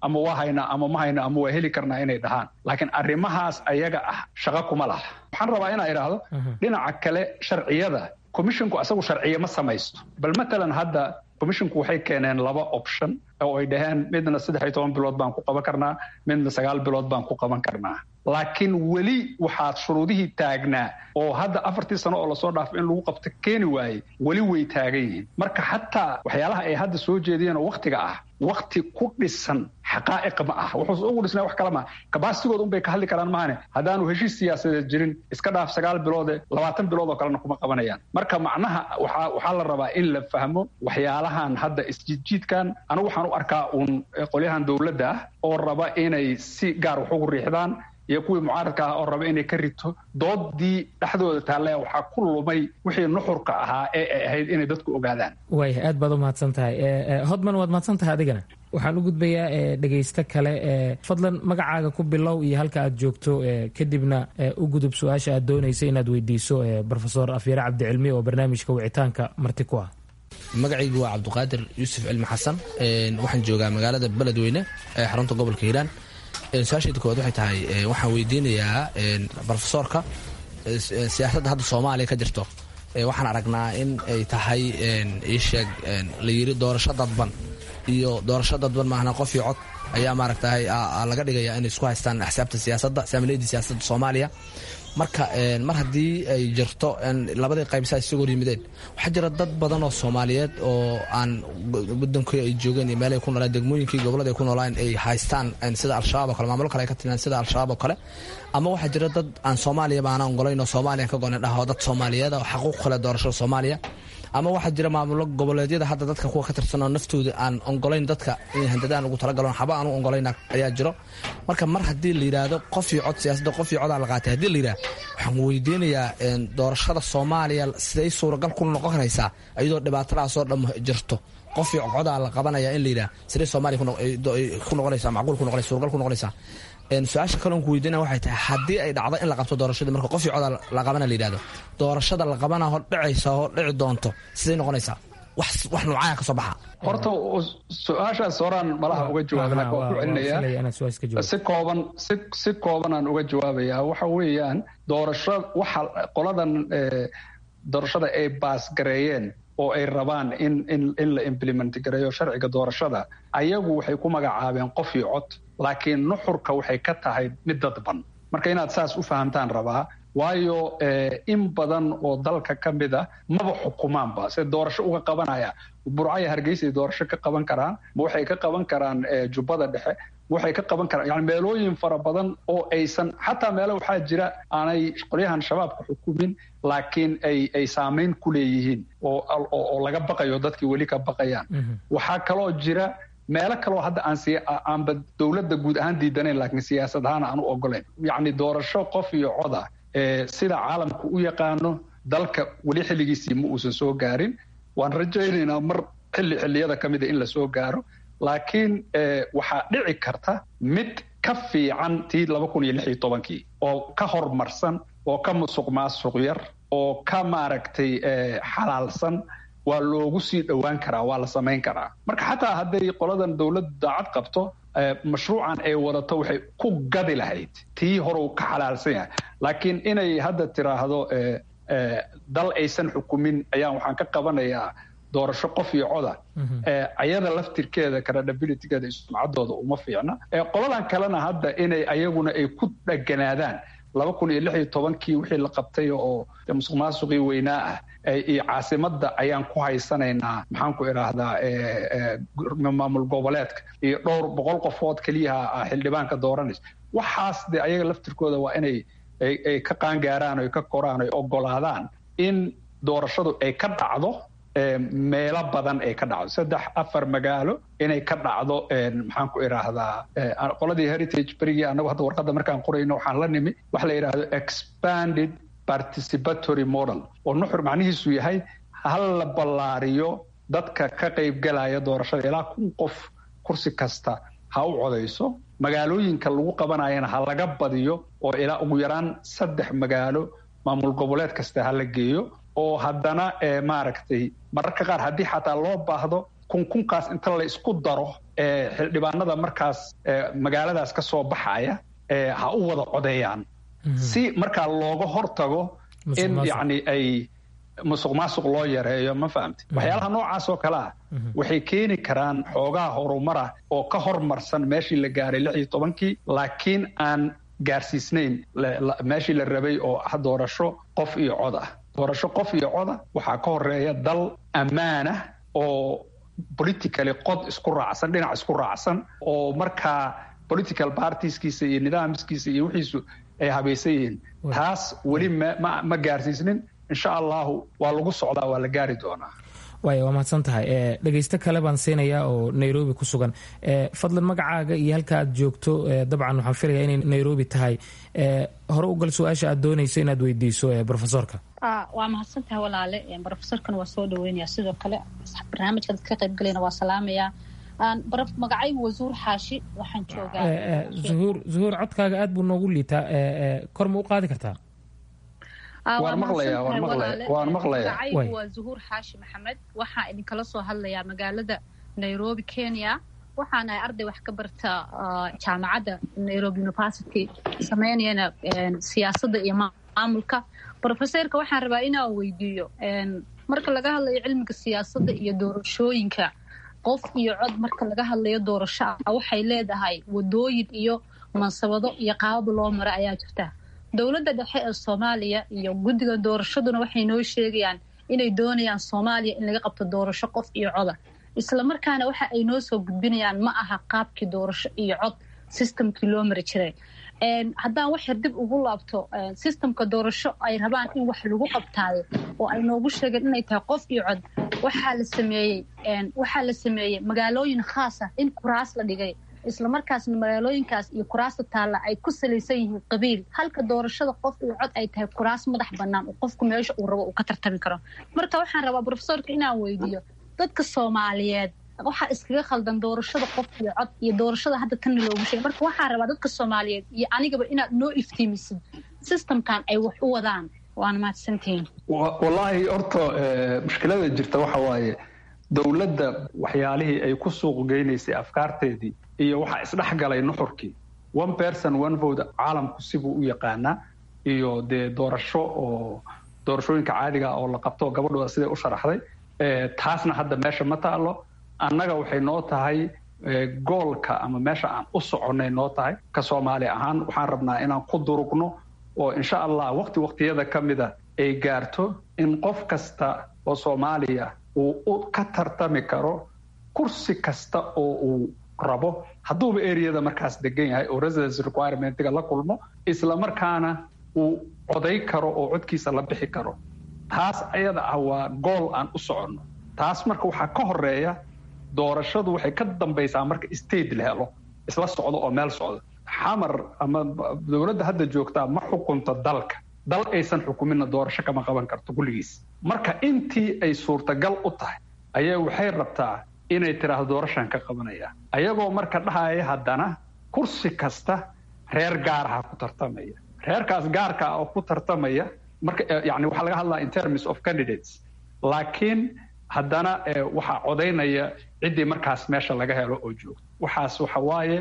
S4: ama waa haynaa ama ma hayna ama waa heli karnaa inay dhahaan laakiin arrimahaas ayaga ah shaqo kuma laha waxaan rabaa inaa idhaahdo dhinaca kale sharciyada commisshinku asagu sharciye ma samaysto bal matalan hadda commisshinku waxay keeneen laba option oo ay dhaheen midna saddex iyo toban bilood baan ku qaban karnaa midna sagaal bilood baan ku qaban karnaa laakiin weli waxaa shuruudihii taagnaa oo hadda afartii sano oo lasoo dhaafo in lagu qabto keeni waayey weli way taagan yihiin marka xataa waxyaalaha ay hadda soo jeediyeen oo waktiga ah wakti ku dhisan xaqaa'iq ma ah wuxuuse ugu dhisnaa wax kale maa kabaasigood unbay ka hadli karaan maahane haddaanu heshiis siyaasadeed jirin iska dhaaf sagaal biloode labaatan bilood oo kalena kuma qabanayaan marka macnaha waxaa waxaa la rabaa in la fahmo waxyaalahan hadda isjiidjiidkan anigu waxaan u arkaa uun qolyahan dowladda ah oo raba inay si gaar wax ugu riixdaan iyo kuwii mucaaradka ah oo raba inay ka rito doodii dhexdooda taalle waxaa ku lumay wixii nuxurka ahaa ee ay ahayd inay dadku ogaadaan
S10: waaya aad baad u mahadsan tahay hodman waad mahadsan tahay adigana waxaan u gudbayaa dhegaysto kale fadlan magacaaga ku bilow iyo halka aad joogto kadibna u gudub su-aasha aad doonaysa inaad weydiiso rofesor afyare cabdicilmi oo barnaamijka wicitaanka marti ku ah
S12: magacaygu waa cabdiqaadir yuusuf cilmi xasan waxaan joogaa magaalada beledweyne ee xarunta gobolka hiiraan su-aashayda koowaad waxay tahay waxaan weydiinayaa rofesoorka siyaasadda hadda soomaaliya ka jirto waxaan aragnaa in ay tahay iisheeg la yiri doorasho dadban iyo doorasho dadban maahna qof iyo cod ayaa maaragtahay laga dhigaya inay isku haystaan axsaabta siyaasadda saamileydii siyaasadda soomaaliya marka mar haddii ay jirto labadii qaybsaa isugu horyimideen waxaa jira dad badan oo soomaaliyeed oo aan wadankii ay joogeen iyo meelay ku noolaan degmooyinkii gobolada ay ku noolaan ay haystaan sida al-shabaab o kale maamulo kale ay ka tiraan sida al-shabaab oo kale ama waxaa jira dad aan soomaaliya baana ongolayn oo soomaaliya ka gonen dhaho dad soomaaliyeed oo xaquuq kale doorashada soomaaliya ama waxaa jira maamulo goboleedyada hadda dadka kuwa ka tirsanoo naftooda aan ongolayn dadka in handadaan ugu talagaloon xaba aan u ongolayn ayaa jiro marka mar haddii la yidhaahdo qof iyo cod siyaasadda qof iyo codaa la qaatay haddii la yidhahdo waxaan weydiinayaa doorashada soomaaliya siday suuragal ku noqon karaysaa iyadoo dhibaatadaasoo dham jirto qof iyo codaa la qabanaya in la yidhaha siday soomaaliya ku noqonaysaa macquul ku noqonaysa suuragal ku noqonaysaa su-aasha kale on ku weydiina waxay tahay haddii ay dhacdo in la qabto doorashadii marka qof iyo coda la qabana la yidhahdo doorashada la qabana hor dhicaysa hor dhici doonto siday noqonaysaa wax wax noocaya ka soo baxa
S4: horta su-aashaas horaan malaha uga jawaaba laakiin waan ku celinayaa si kooban si si koobanaan uga jawaabayaa waxa weeyaan doorasho waxa qoladan doorashada ay baasgareeyeen oo ay rabaan in in in la implement gareeyo sharciga doorashada ayagu waxay ku magacaabeen qof iyo cod laakiin nuxurka waxay ka tahay mid dadban marka inaad saas u fahamtaan rabaa waayo in badan oo dalka ka mid a maba xukumaanba se doorasho uga qabanaya burcaya hargeysay doorasho ka qaban karaan ma waxay ka qaban karaan jubbada dhexe ma waxay ka qaban karaan yani meelooyin fara badan oo aysan xataa meelo waxaa jira aanay qolyahan shabaabka xukumin laakiin ay ay saamayn ku leeyihiin oo oo laga baqayo dadkii weli ka baqayaan waxaa kaloo jira meelo kaloo hadda aan si aanba dowladda guud ahaan diidanayn laakiin siyaasad ahaan aan u ogolayn yacni doorasho qof iyo coda sida caalamka u yaqaano dalka weli xilligiisii ma uusan soo gaarin waan rajaynaynaa mar xilli xilliyada ka mida in la soo gaaro laakiin waxaa dhici karta mid ka fiican tii laba kun iyo lix iyo tobankii oo ka horumarsan oo ka musuq maasuq yar oo ka maaragtay xalaalsan waa loogu sii dhowaan karaa waa la samayn karaa marka xataa hadday qoladan dowladdu daacad qabto mashruucan ay wadato waxay ku gadi lahayd tii hore ka xalaalsan yahay laakiin inay hadda tiraahdo dal aysan xukumin ayaan waxaan ka qabanayaa doorasho qof iyo coda ayada laftirkeeda credibilitygeeda iyo sumcaddooda uma fiicna qoladan kalena hadda inay ayaguna ay ku dheganaadaan laba kun iyo lix iyo tobankii wixii la qabtay oo musuq maasuqii weynaa ah iyo caasimadda ayaan ku haysanaynaa maxaan ku idhaahdaa maamul goboleedka iyo dhowr boqol qofood keliyaha xildhibaanka dooranaysa waxaas de ayaga laftirkooda waa inay ay ka qaangaaraan o ka koraan o ogolaadaan in doorashadu ay ka dhacdo meelo badan ay ka dhacdo saddex afar magaalo inay ka dhacdo maxaan ku idhaahdaa qoladii heritage berigii anagu hadda warqadda markaan qorayno waxaan la nimi waxa la yidhaahdo expanded participatory model oo nuxur macnihiisu yahay hal la ballaariyo dadka ka qaybgalaya doorashada ilaa kun qof kursi kasta ha u codayso magaalooyinka lagu qabanayana ha laga badiyo oo ilaa ugu yaraan saddex magaalo maamul goboleed kasta ha la geeyo oo haddana maaragtay mararka qaar haddii xataa loo baahdo kunkunkaas inta la isku daro xildhibaanada markaas magaaladaas ka soo baxaya ha u wada codeeyaan si markaa looga hortago in yacni ay musuq maasuq loo yareeyo ma fahamti waxyaalaha noocaas oo kale ah waxay keeni karaan xoogaha horumara oo ka hormarsan meeshii la gaaray lix iyo tobankii laakiin aan gaarsiisnayn meeshii la rabay oo ah doorasho qof iyo cod ah doorasho qof iyo coda waxaa ka horeeya dal ammaanah oo politically qod isku raacsan dhinac isku raacsan oo markaa political partieskiisa iyo nidaamskiisa iyo wixiisu ay habaysan yihiin taas weli ma gaarsiisnin insha allahu waa lagu socdaa waa la gaari doonaa
S10: waaya waa mahadsan tahay dhegaysto kale baan siinayaa oo nairobi ku sugan fadlan magacaaga iyo halka aad joogto dabcan waxaan filayaa inay nairobi tahay hore u gal su-aasha aad doonayso inaad weydiiso profesorka
S13: waa mahadsan tahay walaale brofesorkana waa soo dhaweynaya sidoo kale barnaamijka dadka ka qaybgalayna waa salaamayaa magacaygu waa zuhur xaashi waxaan joogaa
S10: zuhuur zuhuur codkaaga aad buu noogu liitaa kor ma u qaadi kartaa
S13: magacaygu waa zuhuur xaashi maxamed waxaa idinkala soo hadlayaa magaalada nairobi kenya waxaana ay arday wax ka barta jaamacadda nairobi university sameynayana siyaasadda iyo maamulka brofeserka waxaan rabaa inaan weydiiyo marka laga hadlayo cilmiga siyaasadda iyo doorashooyinka qof iyo cod marka laga hadlayo doorasho ah waxay leedahay wadooyin iyo mansabado iyo qaabab loo mara ayaa jirta dowladda dhexe ee soomaaliya iyo guddiga doorashaduna waxay noo sheegayaan inay doonayaan soomaaliya in laga qabto doorasho qof iyo coda islamarkaana waxa ay noo soo gudbinayaan ma aha qaabkii doorasho iyo cod systemkii loo mari jiray haddaan wax yar dib ugu laabto systemka doorasho ay rabaan in wax lagu qabtaayo oo ay noogu sheegeen inay tahay qof iyo cod waxaa la sameeyey waxaa la sameeyey magaalooyin khaas ah in kuraas la dhigay islamarkaasna magaalooyinkaas iyo kuraasta taalla ay ku salaysan yihiin qabiil halka doorashada qof iyo cod ay tahay kuraas madax bannaan oo qofku meesha uu rabo uu ka tartami karo marka waxaan rabaa brofesorka inaan weydiiyo dadka soomaaliyeed waxaa iskaga khaldan doorashada qof iyo cod iyo doorashada hadda tanna loogu sheegay marka waxaan rabaa dadka soomaaliyeed iyo anigaba inaad noo iftiimisid systemkan ay wax u wadaan waana mahadsantihiin
S4: wallaahi horta mushkilada jirta waxa waaye dowladda waxyaalihii ay ku suuq geynaysay afkaarteedii iyo waxaa isdhexgalay nuxurkii one person one vote caalamku sibuu u yaqaanaa iyo dee doorasho oo doorashooyinka caadiga oo la qabto gabadhooda siday u sharaxday taasna hadda meesha ma taalo annaga waxay noo tahay goolka ama meesha aan u soconnay noo tahay ka soomaali ahaan waxaan rabnaa inaan ku durugno oo insha allah waqti waqtiyada ka mida ay gaarto in qof kasta oo soomaaliya uu ka tartami karo kursi kasta oo uu rabo hadduuba ereyada markaas degan yahay oo residence requirementiga la kulmo isla markaana uu coday karo oo codkiisa la bixi karo taas ayada ah waa gool aan u soconno taas marka waxaa ka horeeya doorashadu waxay ka dambaysaa marka state la helo isla socdo oo meel socdo xamar ama dowladda hadda joogtaa ma xukunto dalka dal aysan xukuminna doorasho kama qaban karto kulligiis marka intii ay suurtagal u tahay ayaa waxay rabtaa inay tiraahdo doorashaan ka qabanaya ayagoo marka dhahaya haddana kursi kasta reer gaaraha ku tartamaya reerkaas gaarka ah oo ku tartamaya marka yani waxaa laga hadlaa in terms of candidates laakiin haddana waxaa codaynaya ciddii markaas meesha laga helo oo joogto waxaas waxa waaye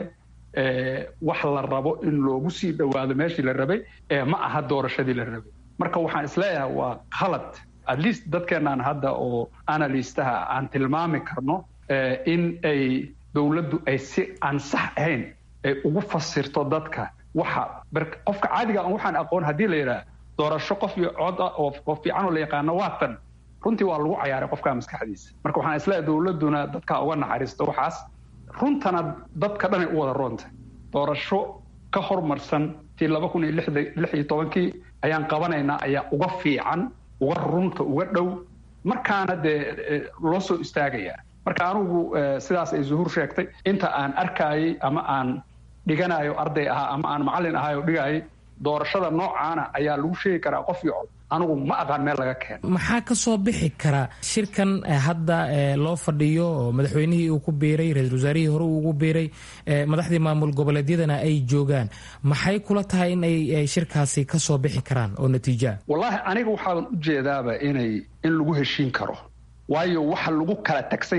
S4: wax la rabo in loogu sii dhowaado meeshii la rabay ma aha doorashadii la rabay marka waxaan isleeyahay waa khalad at least dadkeenaan hadda oo analystaha aan tilmaami karno in ay dowladdu ay si aan sax ahayn ay ugu fasirto dadka waxa qofka caadiga aan waxaan aqoon haddii la yidhaha doorasho qof iyo cod ah oo qof fiican oo la yaqaano waa tan runtii waa lagu cayaaray qofka maskaxdiisa marka waxaan isleeyahay dowladduna dadka uga naxariisto waxaas runtana dadka dhanay u wada roonta doorasho ka hormarsan tii laba kun iyo lix iyo tobankii ayaan qabanaynaa ayaa uga fiican uga runta uga dhow markaana dee loo soo istaagayaa marka anugu sidaas ay zuhuur sheegtay inta aan arkayay ama aan dhiganayo arday ahaa ama aan macallin ahayo dhigayay doorashada noocaana ayaa lagu sheegi karaa qof iyo cod anigu ma aqaan meel laga keeno
S10: maxaa ka soo bixi kara shirkan hadda loo fadhiyo oo madaxweynihii uu ku biiray ra-isul wasaarihii hore uu ugu biiray madaxdii maamul goboleedyadana ay joogaan maxay kula tahay in ay shirkaasi ka soo bixi karaan oo natiijoa
S4: wallaahi aniga waxaaban u jeedaaba inay in lagu heshiin karo waayo waxa lagu kala tagsan yahay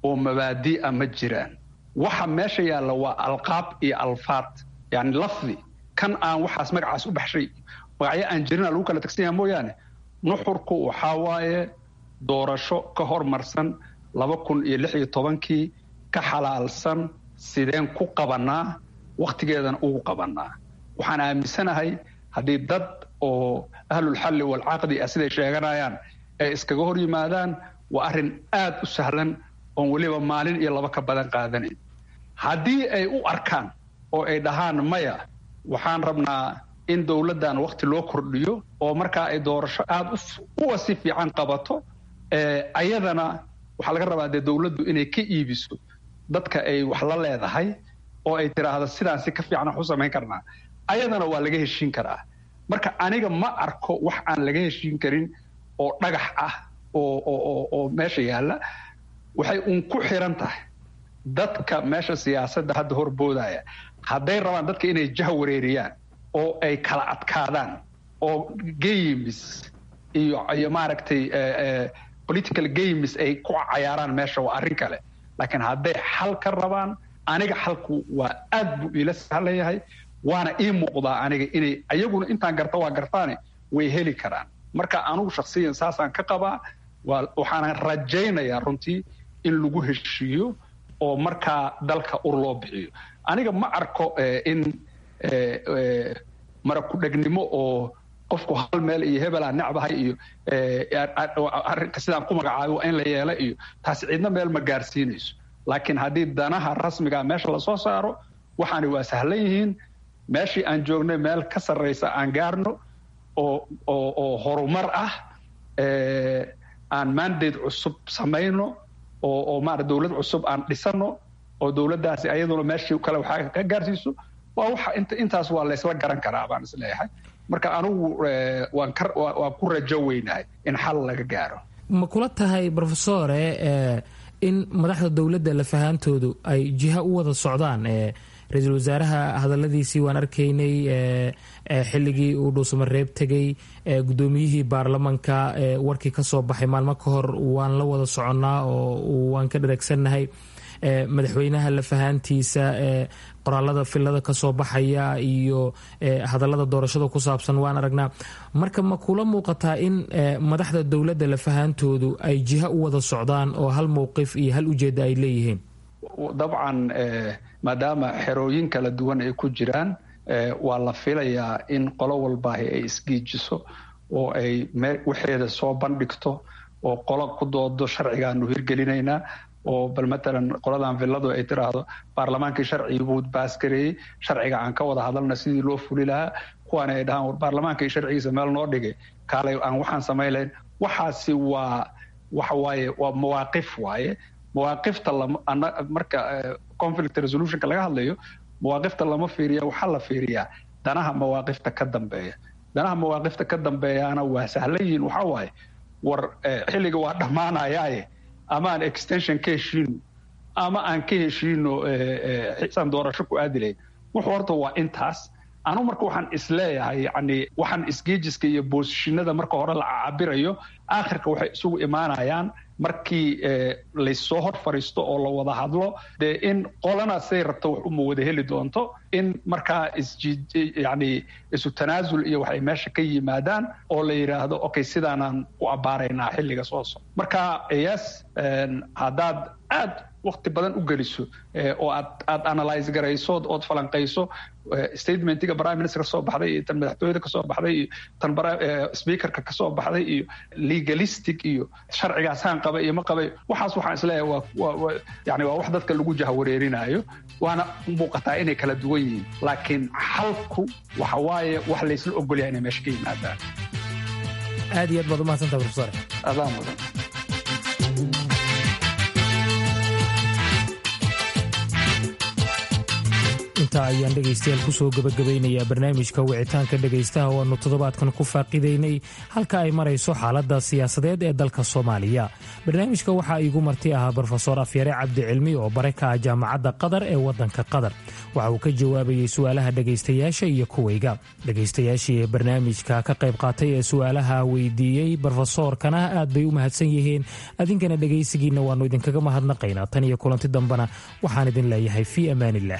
S4: oo mabaadi'a ma jiraan waxa meesha yaalla waa alqaab iyo alfaad yani lafdi kan aan waxaas magacaas u baxshay magacyo aan jirina lagu kala tagsan yaha mooyaane nuxurku waxaa waaye doorasho ka hormarsan laba kun iyo lix iyo tobankii ka xalaalsan sideen ku qabanaa wakhtigeedana ugu qabanaa waxaan aaminsanahay haddii dad oo ahlulxalli walcaqdi ah siday sheeganayaan ay iskaga hor yimaadaan waa arrin aad u sahlan oon weliba maalin iyo laba ka badan qaadanayn haddii ay u arkaan oo ay dhahaan maya waxaan rabnaa in dowladdan wakhti loo kordhiyo oo markaa ay doorasho aada uwa si fiican qabato ayadana waxaa laga rabaa dee dowladdu inay ka iibiso dadka ay wax la leedahay oo ay tiraahdo sidaan si ka fiican wax u samayn karnaa ayadana waa laga heshiin karaa marka aniga ma arko wax aan laga heshiin karin oo dhagax ah oo meesha yaalla waxay uun ku xiran tahay dadka meesha siyaasadda hadda horboodaya hadday rabaan dadka inay jah wareeriyaan oo ay kala adkaadaan oo games iyo iyo maaragtay political games ay ku cayaaraan meesha waa arrin kale laakiin hadday xal ka rabaan aniga xalku waa aad buu iila sahlan yahay waana ii muuqdaa aniga inay ayaguna intaan garta waa gartaane way heli karaan marka anugu shaksiyan saasaan ka qabaa waxaana rajaynayaa runtii in lagu heshiiyo oo markaa dalka ur loo bixiyo aniga ma arko in marakudhegnimo oo qofku hal meel iyo hebelaa necbahay iyo arrinka sidaan ku magacaabo waa in la yeela iyo taasi cidna meel ma gaarsiinayso laakiin haddii danaha rasmiga meesha lasoo saaro waxaani waa sahlan yihiin meeshii aan joognay meel ka sarraysa aan gaarno oo oo oo horumar ah aan mandate cusub samayno oo oo maarata dowlad cusub aan dhisano oo dowladdaasi ayaduna meeshii kale waxaa ka gaarsiiso waa waxa inta intaas waa laysla garan karaa baan isleeyahay marka anugu waan ka waan ku rajo weynahay in xal laga gaaro
S10: ma kula tahay brofesore in madaxda dowladda lafahaantoodu ay jiha u wada socdaan ra-iisul wasaaraha hadaladiisii waan arkaynay xilligii uu dhuusamareeb tegay guddoomiyihii baarlamanka warkii ka soo baxay maalmo ka hor waan la wada soconnaa oo waan ka dhareegsannahay madaxweynaha lafahaantiisa qoraalada filada kasoo baxaya iyo hadallada doorashada ku saabsan waan aragnaa marka ma kula muuqataa in madaxda dowladda lafahaantoodu ay jiha u wada socdaan oo hal mowqif iyo hal ujeedda ay leeyihiin
S4: dabcan maadaama xerooyin kala duwan ay ku jiraan waa la filayaa in qolo walbaahi ay isgiijiso oo ay waxeeda soo bandhigto oo qolo ku doodo sharcigaanu hirgelinaynaa oo bal matalan qoladan villadu ay tiraahdo baarlamaankii sharcigi buu baasgareeyey sharciga aan ka wada hadalna sidii loo fuli lahaa kuwaana ay dhahaan war baarlamaankii sharcigiisa meel noo dhigay kaalay aan waxaan samayn lahayn waxaasi waa waxa waaye waa mawaaqif waaye mawaaqifta marka conflict resolutionka laga hadlayo mawaaqifta lama fiiriya waxaa la fiiriyaa danaha mawaaqifta ka dambeeya danaha mawaaqifta ka dambeeyaana waa sahlan yihiin waxaa waaye war xilliga waa dhammaanayaaye ama aan extension ka heshiino ama aan ka heshiino xisaan doorasho ku aadi lahayn wuxuu horta waa intaas anu marka waxaan isleeyahay yani waxaan isgeejiska iyo boosishinada marka hore la cabirayo aakhirka waxay isugu imaanayaan markii laysoo hor fariisto oo la wada hadlo dee in qolana say rabto wax uma wada heli doonto in markaa yani isu tanaasul iyo waxay meesha ka yimaadaan oo la yidhaahdo okay sidaanaan u abbaaraynaa xilliga soo soc marka yes haddaad aad wakti badan u geliso oo aad aad analyse garayso ood falanqayso statementiga prime minister kasoo baxday iyo tan madaxtooyada kasoo baxday iyo tan speakerka kasoo baxday iyo legalistic iyo sharcigaas haan qabay iyo ma qabay waxaas waxaan isleeyahay waa yani waa wax dadka lagu jahawareerinayo waana muuqataa inay kala duwan yihiin laakiin xalku waxa waaye wax laysla ogolyahay inay meesha ka yimaadaan
S10: aad iyo aad baad umahadsanta profesor
S4: adaan mudan
S10: intaa ayaan dhegaystayaal kusoo gebagabaynayaa barnaamijka wicitaanka dhegaystaha oo aannu toddobaadkan ku faaqidaynay halka ay marayso xaaladda siyaasadeed ee dalka soomaaliya barnaamijka waxaa iigu marti ahaa brofesor afyare cabdi cilmi oo bare ka ah jaamacadda qatar ee waddanka qatar waxa uu ka jawaabayey su'aalaha dhegaystayaasha iyo kuwayga dhegaystayaashii ee barnaamijka ka qayb qaatay ee su'aalaha weydiiyey brofesoorkana aad bay u mahadsan yihiin adinkana dhegaysigiinna waannu idinkaga mahadnaqaynaa tan iyo kulanti dambena waxaan idin leeyahay fii amaaniillah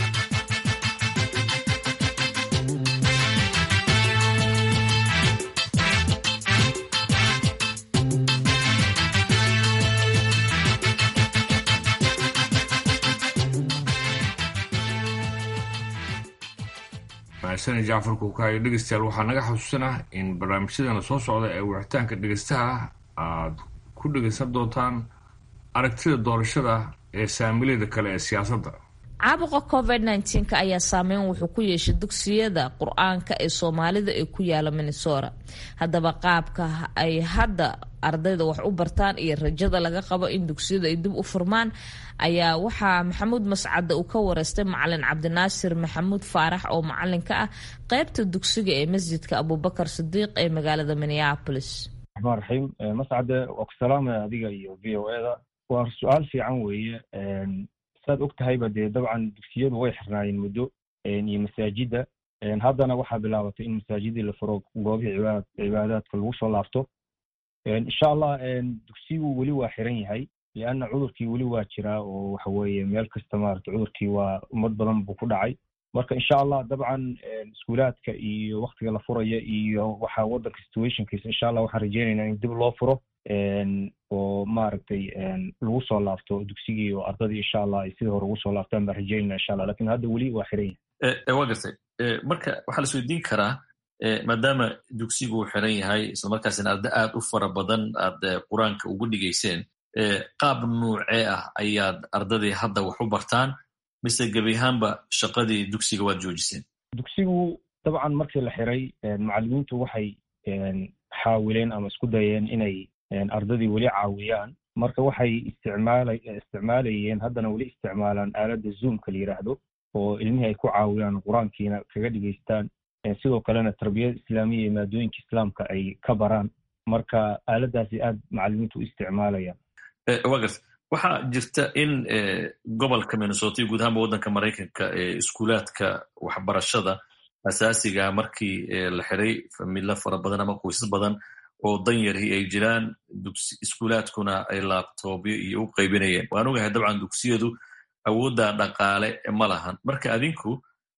S2: mahadsaned jacfar kuukaayo dhegeystayaal waxaa naga xasuusanah in barnaamijyadana soo socda ee wicitaanka dhegeystaha aad ku dhegeysan doontaan aragtida doorashada ee saamilada kale ee siyaasadda
S1: caabuqa covid nka ayaa saameyn wuxuu ku yeeshay dugsiyada qur-aanka ee soomaalida ee ku yaala minnesota haddaba qaabka ay hadda ardayda wax u bartaan iyo rajada laga qabo in dugsiyadu ay dib u furmaan ayaa waxaa maxamuud mascadde uu ka wareystay macalin cabdinaasir maxamuud faarax oo macalinka ah qeybta dugsiga ee masjidka abubakar sidiiq ee magaalada minneapolis
S14: raxmaan raxiim mascade waa ku salaamaya adiga iyo v o eda waa su-aal fiican weeye saad og tahayba dee dabcan dugsiyadu way xirnaayeen muddo iyo masaajidda haddana waxaa bilaabatay in masaajidii la furo goobihii cibaadaadka lagu soo laabto insha allah dugsigu weli waa xiran yahay lianna cudurkii weli waa jiraa oo waxa weeye meel kasta maarata cudurkii waa ummad badan buu ku dhacay marka insha allah dabcan iskuulaadka iyo waktiga la furaya iyo waxa waddanka situationkiisa insha allah waxaan rajeynaynaa in dib loo furo oo maaragtay lagu soo laabto dugsigii oo ardadii insha allah ay sidii hore ugu soo laabtaan baan rajeynayna insha allah lakin hadda weli waa xiran
S15: yahay waa gartay marka waxaa la isweydiin karaa maadaama dugsigu uu xiran yahay islamarkaasina arda aad u fara badan aad qur-aanka ugu dhigayseen qaab nuucee ah ayaad ardadii hadda wax u bartaan mise gebi ahaanba shaqadii dugsiga waad joojiseen
S14: dugsigu dabcan markii la xiray macallimiintu waxay xaawileen ama isku dayeen inay ardadii weli caawiyaan marka waxay isticmaala isticmaalayeen haddana weli isticmaalaan aaladda zoomka la yidhaahdo oo ilmihii ay ku caawiyaan qur-aankiina kaga dhigaystaan sidoo kalena tarbiyada islaamiya iyo maadooyinka islaamka ay ka baraan marka aaladdaasi aad macallimiintu u isticmaalayaan
S15: wa garta waxaa jirta in gobolka minnesota iyo guud ahaanba waddanka maraykanka iskuulaadka waxbarashada asaasiga markii la xiray familo fara badan ama qoysas badan oo danyarhi ay jiraan iskuulaadkuna ay laabtoobyo iyo u qaybinayeen waan ogahay dabcan dugsiyadu awoodda dhaqaale ma lahan marka adinku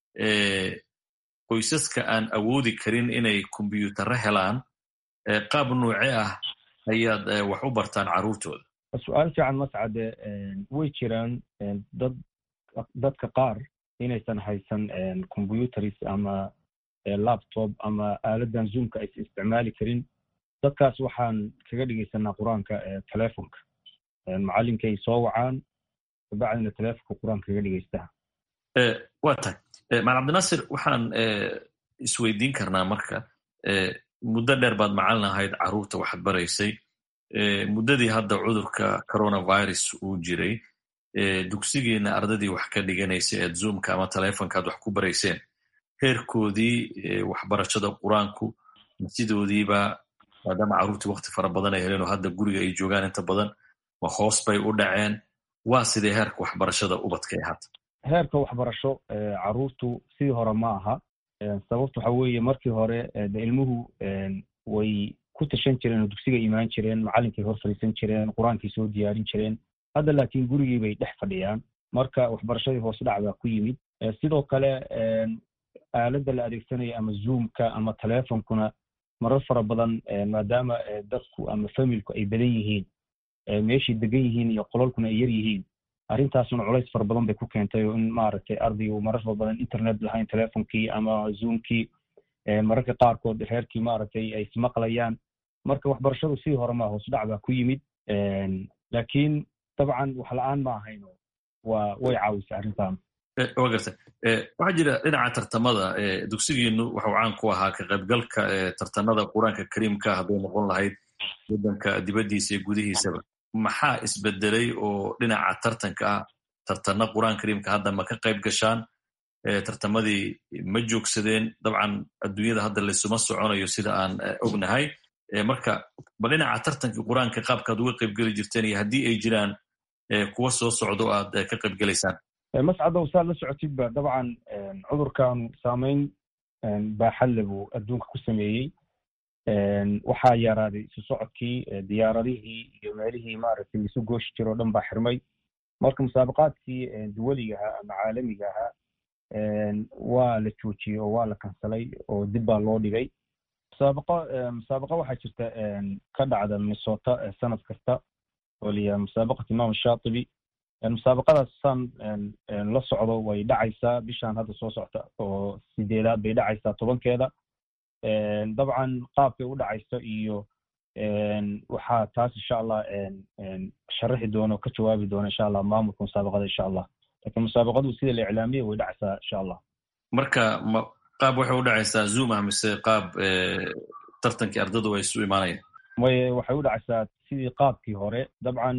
S15: qoysaska aan awoodi karin inay kombyuutarro helaan qaab nuuce ah ayaad wax u bartaan carruurtooda
S14: su-aal fiican mascade way jiraan dad dadka qaar inaysan haysan combyutaris ama laptop ama aaladan zoomka aysan isticmaali karin dadkaas waxaan kaga dhigaysanaa qur-aanka telefonka macalinkay soo wacaan kabacdina telefonka qur-aanka kaga dhigaystaa
S15: waa tahay maal cabdinaasir waxaan isweydiin karnaa marka muddo dheer baad macalin ahayd carruurta waxaad baraysay muddadii hadda cudurka coronavirus uu jiray dugsigiina ardadii wax ka dhiganaysay eed zoomka ama telefonka aad wax ku barayseen heerkoodii waxbarashada qur-aanku sidoodiiba maadaama carruurtii wakti fara badan ay heleen oo hadda guriga ay joogaan inta badan ma hoos bay u dhaceen waa sidee heerka waxbarashada ubadka ee hadda
S14: heerka waxbarasho carruurtu sidii hore ma aha sababta waxa weeye markii hore de ilmuhu way ku tashan jireen oo dugsiga imaan jireen macalinkay hor fadhiisan jireen qur-aankay soo diyaarin jireen hadda laakiin gurigii bay dhex fadhiyaan marka waxbarashadii hoos dhac baa ku yimid sidoo kale aaladda la adeegsanaya ama zoomka ama telefonkuna marar fara badan maadaama dadku ama familku ay badan yihiin meeshay degan yihiin iyo qololkuna ay yar yihiin arrintaasuna culays fara badan bay ku keentay oo in maaragtay ardaygu marar fara badan internet lahayn telefonkii ama zoomkii mararka qaarkood reerkii maaragtay ay ismaqlayaan marka waxbarashadu sidii hore maa hoos dhac baa ku yimid laakiin dabcan wax la-aan ma ahayno waa way caawisay arrintan
S15: wa garta waxaa jira dhinaca tartamada dugsigiinu waxuu caan ku ahaa ka qaybgalka tartanada qur-aanka kariimka hadday noqon lahayd waddanka dibaddiisa iyo gudihiisaba maxaa isbedelay oo dhinaca tartanka ah tartana qur-aanka kariimka hadda ma ka qayb gashaan tartamadii ma joogsadeen dabcan adduunyada hadda laysuma soconayo sida aan ognahay marka ba dhinaca tartankii qur-aanka qaabkaad uga qaybgeli jirteen iyo haddii ay jiraan kuwa soo socdo aad ka qaybgelaysaan
S14: mascadow saad la socotidba dabcan cudurkaanu saameyn baaxadle buu adduunka ku sameeyey waxaa yaraaday isu socodkii diyaaradihii iyo meelihii maaragtay isu gooshi jiro o dhan baa xirmay marka musaabaqaadkii duwaliga ahaa ama caalamiga ahaa waa la joojiyey oo waa la kansalay oo dib baa loo dhigay musaabaqa musaabaqa waxaa jirta ka dhacda minnesota sanad kasta oo la yidhaha musaabaqat imam shaatibi musaabaqadaas saan la socdo way dhacaysaa bishaan hadda soo socta oo sideedaad bay dhacaysaa tobankeeda dabcan qaabkay u dhacayso iyo waxaa taas insha allah sharaxi doono ka jawaabi doona insha allah maamulka musaabaqada insha allah lakin musaabaqadu sida la iclaamiyey way dhacaysaa insha allah
S15: marka ma qaab waxay u dhacaysaa zoom ah mise qaab tartankii ardadu ay isu imaanayaan
S14: way waxay u dhacaysaa sidii qaabkii hore dabcan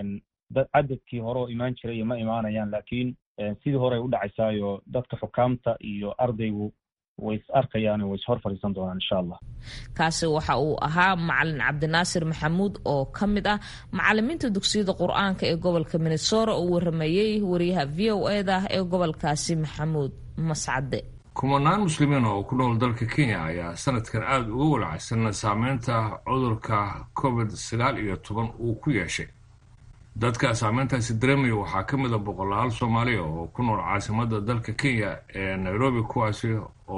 S14: cadadkii hore oo imaan jiray ma imaanayaan lakin sidii hore ay u dhacaysaayo dadka xukaamta iyo ardaygu way is arkayaan way is hor fadhiisan doonaan insha allah
S1: kaasi waxa uu ahaa macalin cabdinaasir maxamuud oo ka mid ah macalimiinta dugsiyada qur-aanka ee gobolka minnesota oo waramayey wariyaha v o eda ee gobolkaasi maxamuud mascade
S2: kumanaan muslimiin oo ku nool dalka kenya ayaa sanadkan aada uga walacsan saameynta cudurka covid sagaal iyo toban uu ku yeeshay dadka saameyntaasi dareemaya waxaa ka mid a boqolaal soomaaliya oo ku nool caasimada dalka kenya ee nairobi kuwaasi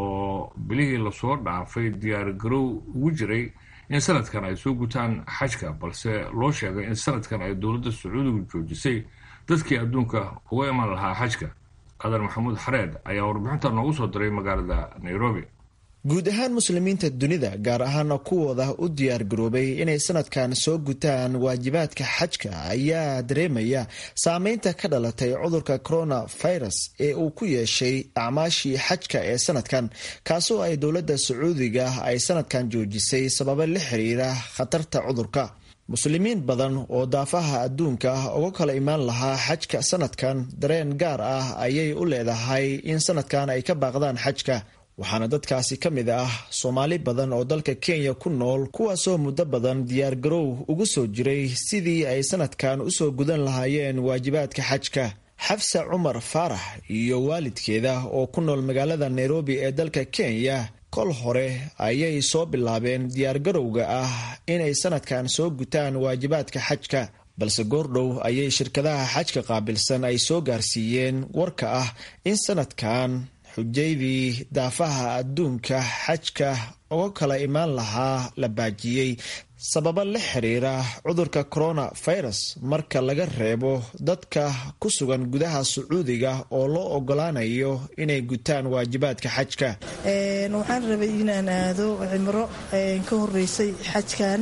S2: oo bilihii lasoo dhaafay diyaar garow ugu jiray in sanadkan ay soo gutaan xajka balse loo sheegay in sanadkan ay dowladda sacuudigu joojisay dadkii adduunka uga iman lahaa xajka qadar maxamuud xareed ayaa warbixinta noogu soo diray magaalada nairobi
S16: guud ahaan muslimiinta dunida gaar ahaana kuwooda u diyaar garoobay inay sanadkan soo gutaan waajibaadka xajka ayaa dareemaya saameynta ka dhalatay cudurka coronavirus ee uu ku yeeshay acmaashii xajka ee sanadkan kaasoo ay dowladda sacuudiga ay sanadkan joojisay sababo la xiriira khatarta cudurka muslimiin badan oo daafaha adduunka uga kala imaan lahaa xajka sanadkan dareen gaar ah ayay u leedahay in sanadkan ay ka baaqdaan xajka waxaana dadkaasi ka mid ah soomaali badan oo dalka kenya ku nool kuwaasoo muddo badan diyaargarow ugu soo jiray sidii ay sanadkan usoo gudan lahaayeen waajibaadka xajka xafsa cumar faarax iyo waalidkeeda oo ku nool magaalada nairobi ee dalka kenya kol hore ayay soo bilaabeen diyaargarowga ah inay sanadkan soo gutaan waajibaadka xajka balse goordhow ayay shirkadaha xajka qaabilsan ay soo gaarsiiyeen warka ah in sanadkan xujaydii daafaha adduunka xajka uga kala imaan lahaa la baajiyey sababo la xiriira cudurka coronavirus marka laga reebo dadka ku sugan gudaha sacuudiga oo loo ogolaanayo inay gutaan waajibaadka xajka
S17: waxaan rabay inaan aado cimro ka horeysay xajkan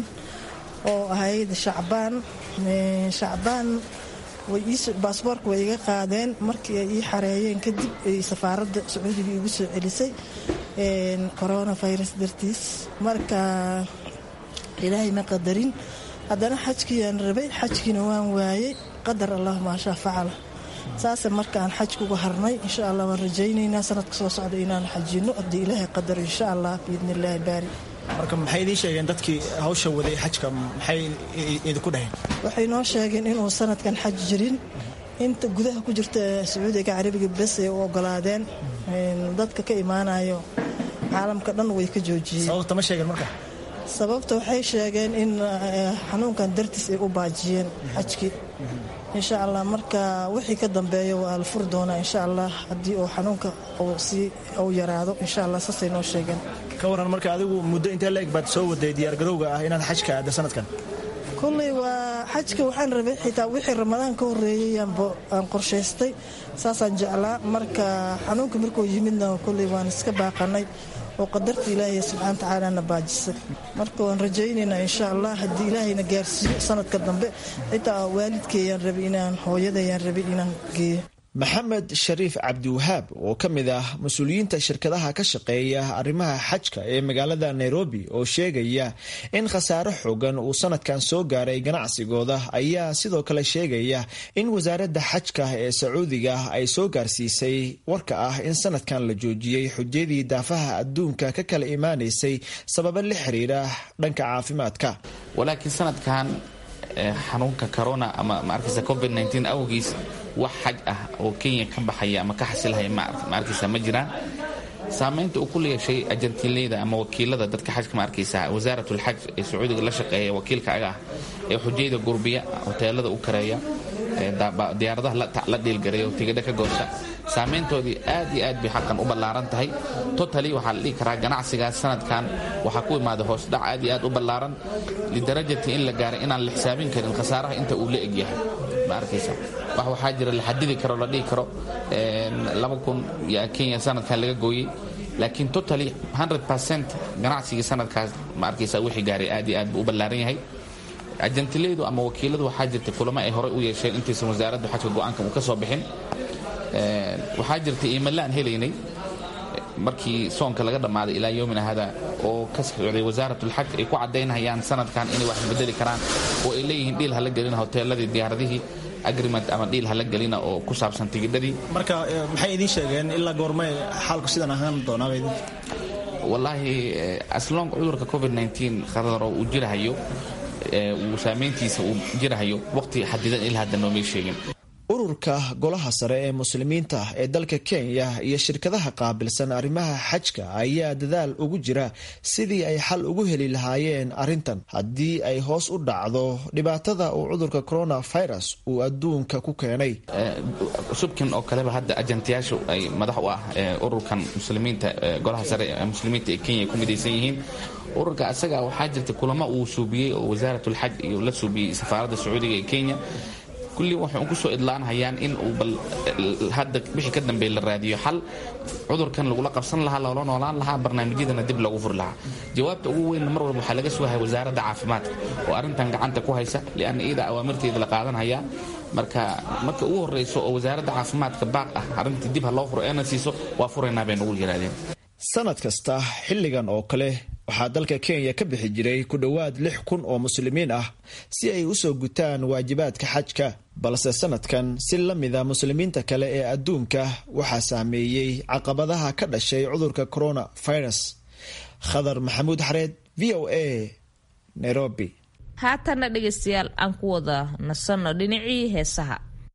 S17: oo ahayd shacbaan shacbaan baasboorka way iga qaadeen markii ay ii xareeyeen kadib ay safaaradda sacuudiga igu soo celisay coronavirus dartiis marka ilaahay ma qadarin haddana xajkiiyaan rabay xajkiina waan waayey qadar allah maashaa facala saase markaan xajka uga harnay insha allah waan rajaynaynaa sanadka soo socda inaan xajino haddii ilaahay qadaro insha allah biidni illaahi baari
S16: marka maxay idiin sheegeen dadkii hawsha waday xajka maxay idinku dhaheen
S17: waxay noo sheegeen inuu sanadkan xaj jirin inta gudaha ku jirta sacuudiga carabiga bes ay u ogolaadeen dadka ka imaanayo caalamka dhan way ka joojiyeen
S16: sababta ma sheegeen marka
S17: sababta waxay sheegeen in xanuunkan dartiis ay u baajiyeen xajkii insha allah marka wixii ka dambeeya waa la furi doonaa insha allah haddii uu xanuunka si uu yaraado insha allah saasay noo sheegeen
S16: ka waran marka adigu muddo intee la eg baad soo waday diyaargarowga ah inaad xajka aada sanadkan
S17: kulley waa xajka waxaan rabay xitaa wixii ramadaan ka horreeyey aan qorshaystay saasaan jeclaa marka xanuunka markuu yimidna kulley waan iska baaqanay oo qadarta ilaahay subxana watacaala baajisay marka waan rajaynaynaa insha allah haddii ilaahayna gaarsiiyo sanadka dambe xitaa waalidkeeyaan rabay inaan hooyadayaan rabay inaan geeyo
S16: maxamed shariif cabdiwahaab oo ka mid ah mas-uuliyiinta shirkadaha ka shaqeeya arrimaha xajka ee magaalada nairobi oo sheegaya in khasaare xoogan uu sanadkan soo gaaray ganacsigooda ayaa sidoo kale sheegaya in wasaaradda xajka ee sacuudiga ay soo gaarsiisay warka ah in sanadkan la joojiyey xujadii daafaha adduunka ka kala imaanaysay sababo la xiriira dhanka caafimaadka
S18: walaakiin sanadkan xanuunka corona ama maarkaysa covid nteen awgiis wax xaj ah oo kenya ka baxaya ama ka xasilhaya maarkaysa ma jiraan saamaynta uu ku leeshay ajantiinleyda ama wakiilada dadka xajka ma arkaysa wasaaratlxaj ee sacuudiga la shaqeeya wakiilka aga ah ee xujayda gurbiya hoteelada u kareeya diyaaradaha la dhiilgareeya oo tigidha ka goosta saamayntoodii aad iyo aad bay xaqan u ballaaran tahay totali waxaa la dhihi karaa ganacsigaas sanadkan waxaa ku imaada hoosdhac aad iyo aad u ballaaran lidarajati in la gaaray inaan la xisaabin karin khasaaraha inta uu la egyahay ma arkaysa wax waxaa jira la xadidi karo la dhihi karo laba kun yaa kenya sanadkan laga gooyey laakiin totally percent ganacsigii sanadkaas ma arkaysa wixii gaaray aad iyo aad buu u ballaaran yahay ajantilaydu ama wakiiladu waxaa jirta kulamo ay horey u yeesheen intaysan wasaaraddu xajka go-aankan uu ka soo bixin waxaa jirta iimalle aan helaynay markii soonka laga dhammaaday ilaa yowmina hada oo ka socday wasaaratulxaj ay ku caddaynayaan sanadkan inay wax bedeli karaan oo ay leeyihiin dhiil hala gelina hoteeladii diyaaradihii agreement ama dhiil hala gelina oo ku saabsan tigidhadii
S19: marka maxay idiin sheegeen ilaa goormay xaalku sidan ahaan doonaaba idin
S18: wallaahi aslong cudurka covid khadaro uu jirahayo uu saamayntiisa uu jirahayo waqti xadidan ilaa hadda noomay sheegin
S16: ururka golaha sare ee muslimiinta ee dalka kenya iyo shirkadaha qaabilsan arrimaha xajka ayaa dadaal ugu jira sidii ay xal ugu heli lahaayeen arrintan haddii ay hoos u dhacdo dhibaatada uu cudurka coronavirus uu adduunka ku keenay
S18: subkan oo kaleba hadda ajantiyaashu ay madax u ah ururkan muslimiinta golaha sare ee muslimiinta ee kenya ay ku midaysan yihiin ururka asaga waxaa jirta kulamo uu suubiyey oo wasaaratlxaj iyo la suubiyey safaaradda sacuudiga ee kenya kulli waxay ku soo idlaanhayaan in uu bal hadda wixii ka dambeey la raadiyo xal cudurkan lagula qabsan lahaa loola noolaan lahaa barnaamijyadana dib loogu furi lahaa jawaabta ugu weynna mar walba waxaa laga sugahaya wasaaradda caafimaadka oo arrintan gacanta ku haysa lianna iyada awaamirteeda la qaadanhayaa marka marka ugu horreyso oo wasaaradda caafimaadka baaq ah arrintii dib ha loo furo eena siiso waa furaynaa bay nagu yidhahdeen
S16: sanad kasta xilligan oo kale waxaa dalka kenya ka bixi jiray ku dhowaad lix kun oo muslimiin ah si ay u soo gutaan waajibaadka xajka balse sanadkan si la mida muslimiinta kale ee adduunka waxaa saameeyey caqabadaha ka dhashay cudurka coronavirus khadar maxamuud xareed v o a nairobi
S1: haatanna dhegaystayaal aan ku wada nasanno dhinacii heesaha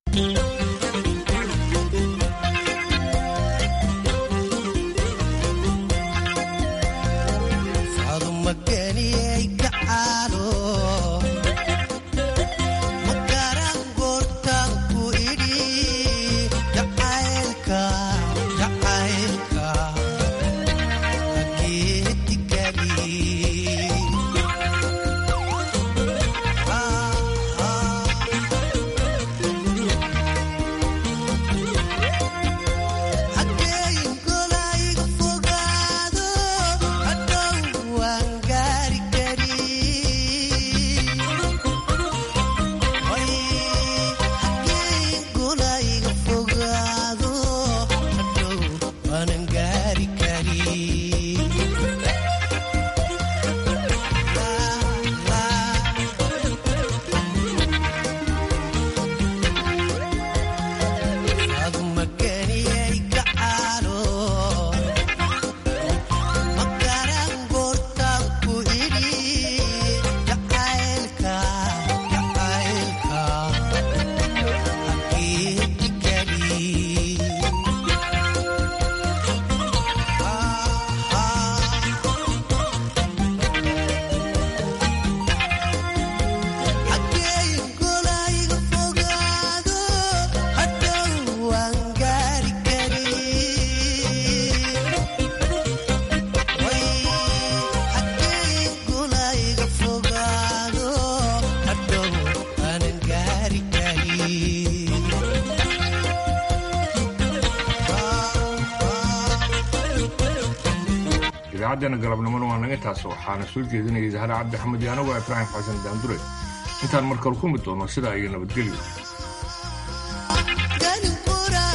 S2: idaacaddeena galabnimona waa naga taas waxaana soo jeedinayay zahra cabdi axmed iyo anagu ibraahim xasan daandure intaan markale ku mid doono sidaa iyo nabadgelyo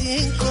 S20: habeenko